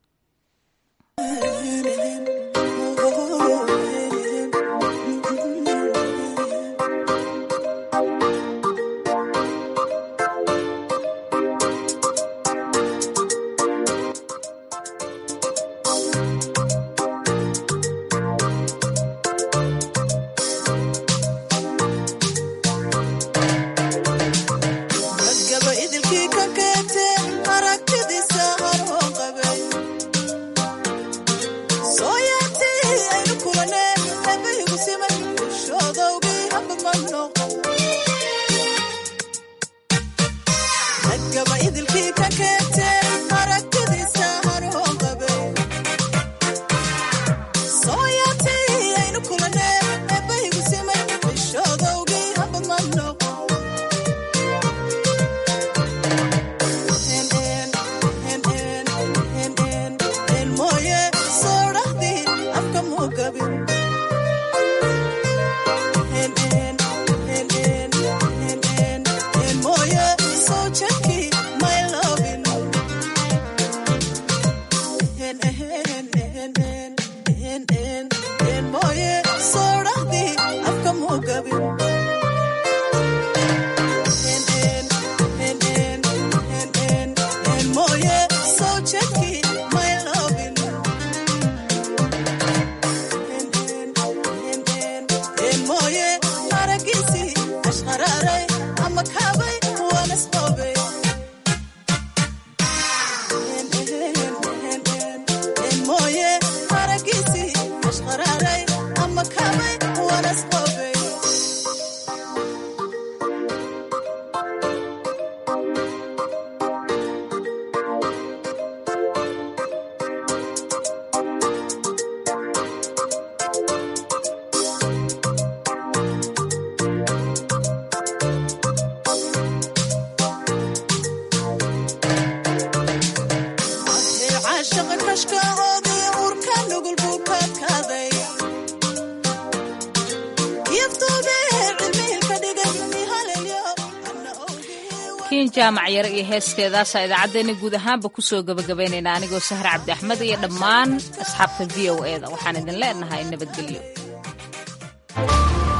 kiin jaamac yare iyo heeskeedaasaa idaacaddeenna guud ahaanba kusoo gabagabaynayna anigoo sahar cabdi axmed iyo dhammaan asxaabta v o e da waxaan idin leenahay nabadgelyo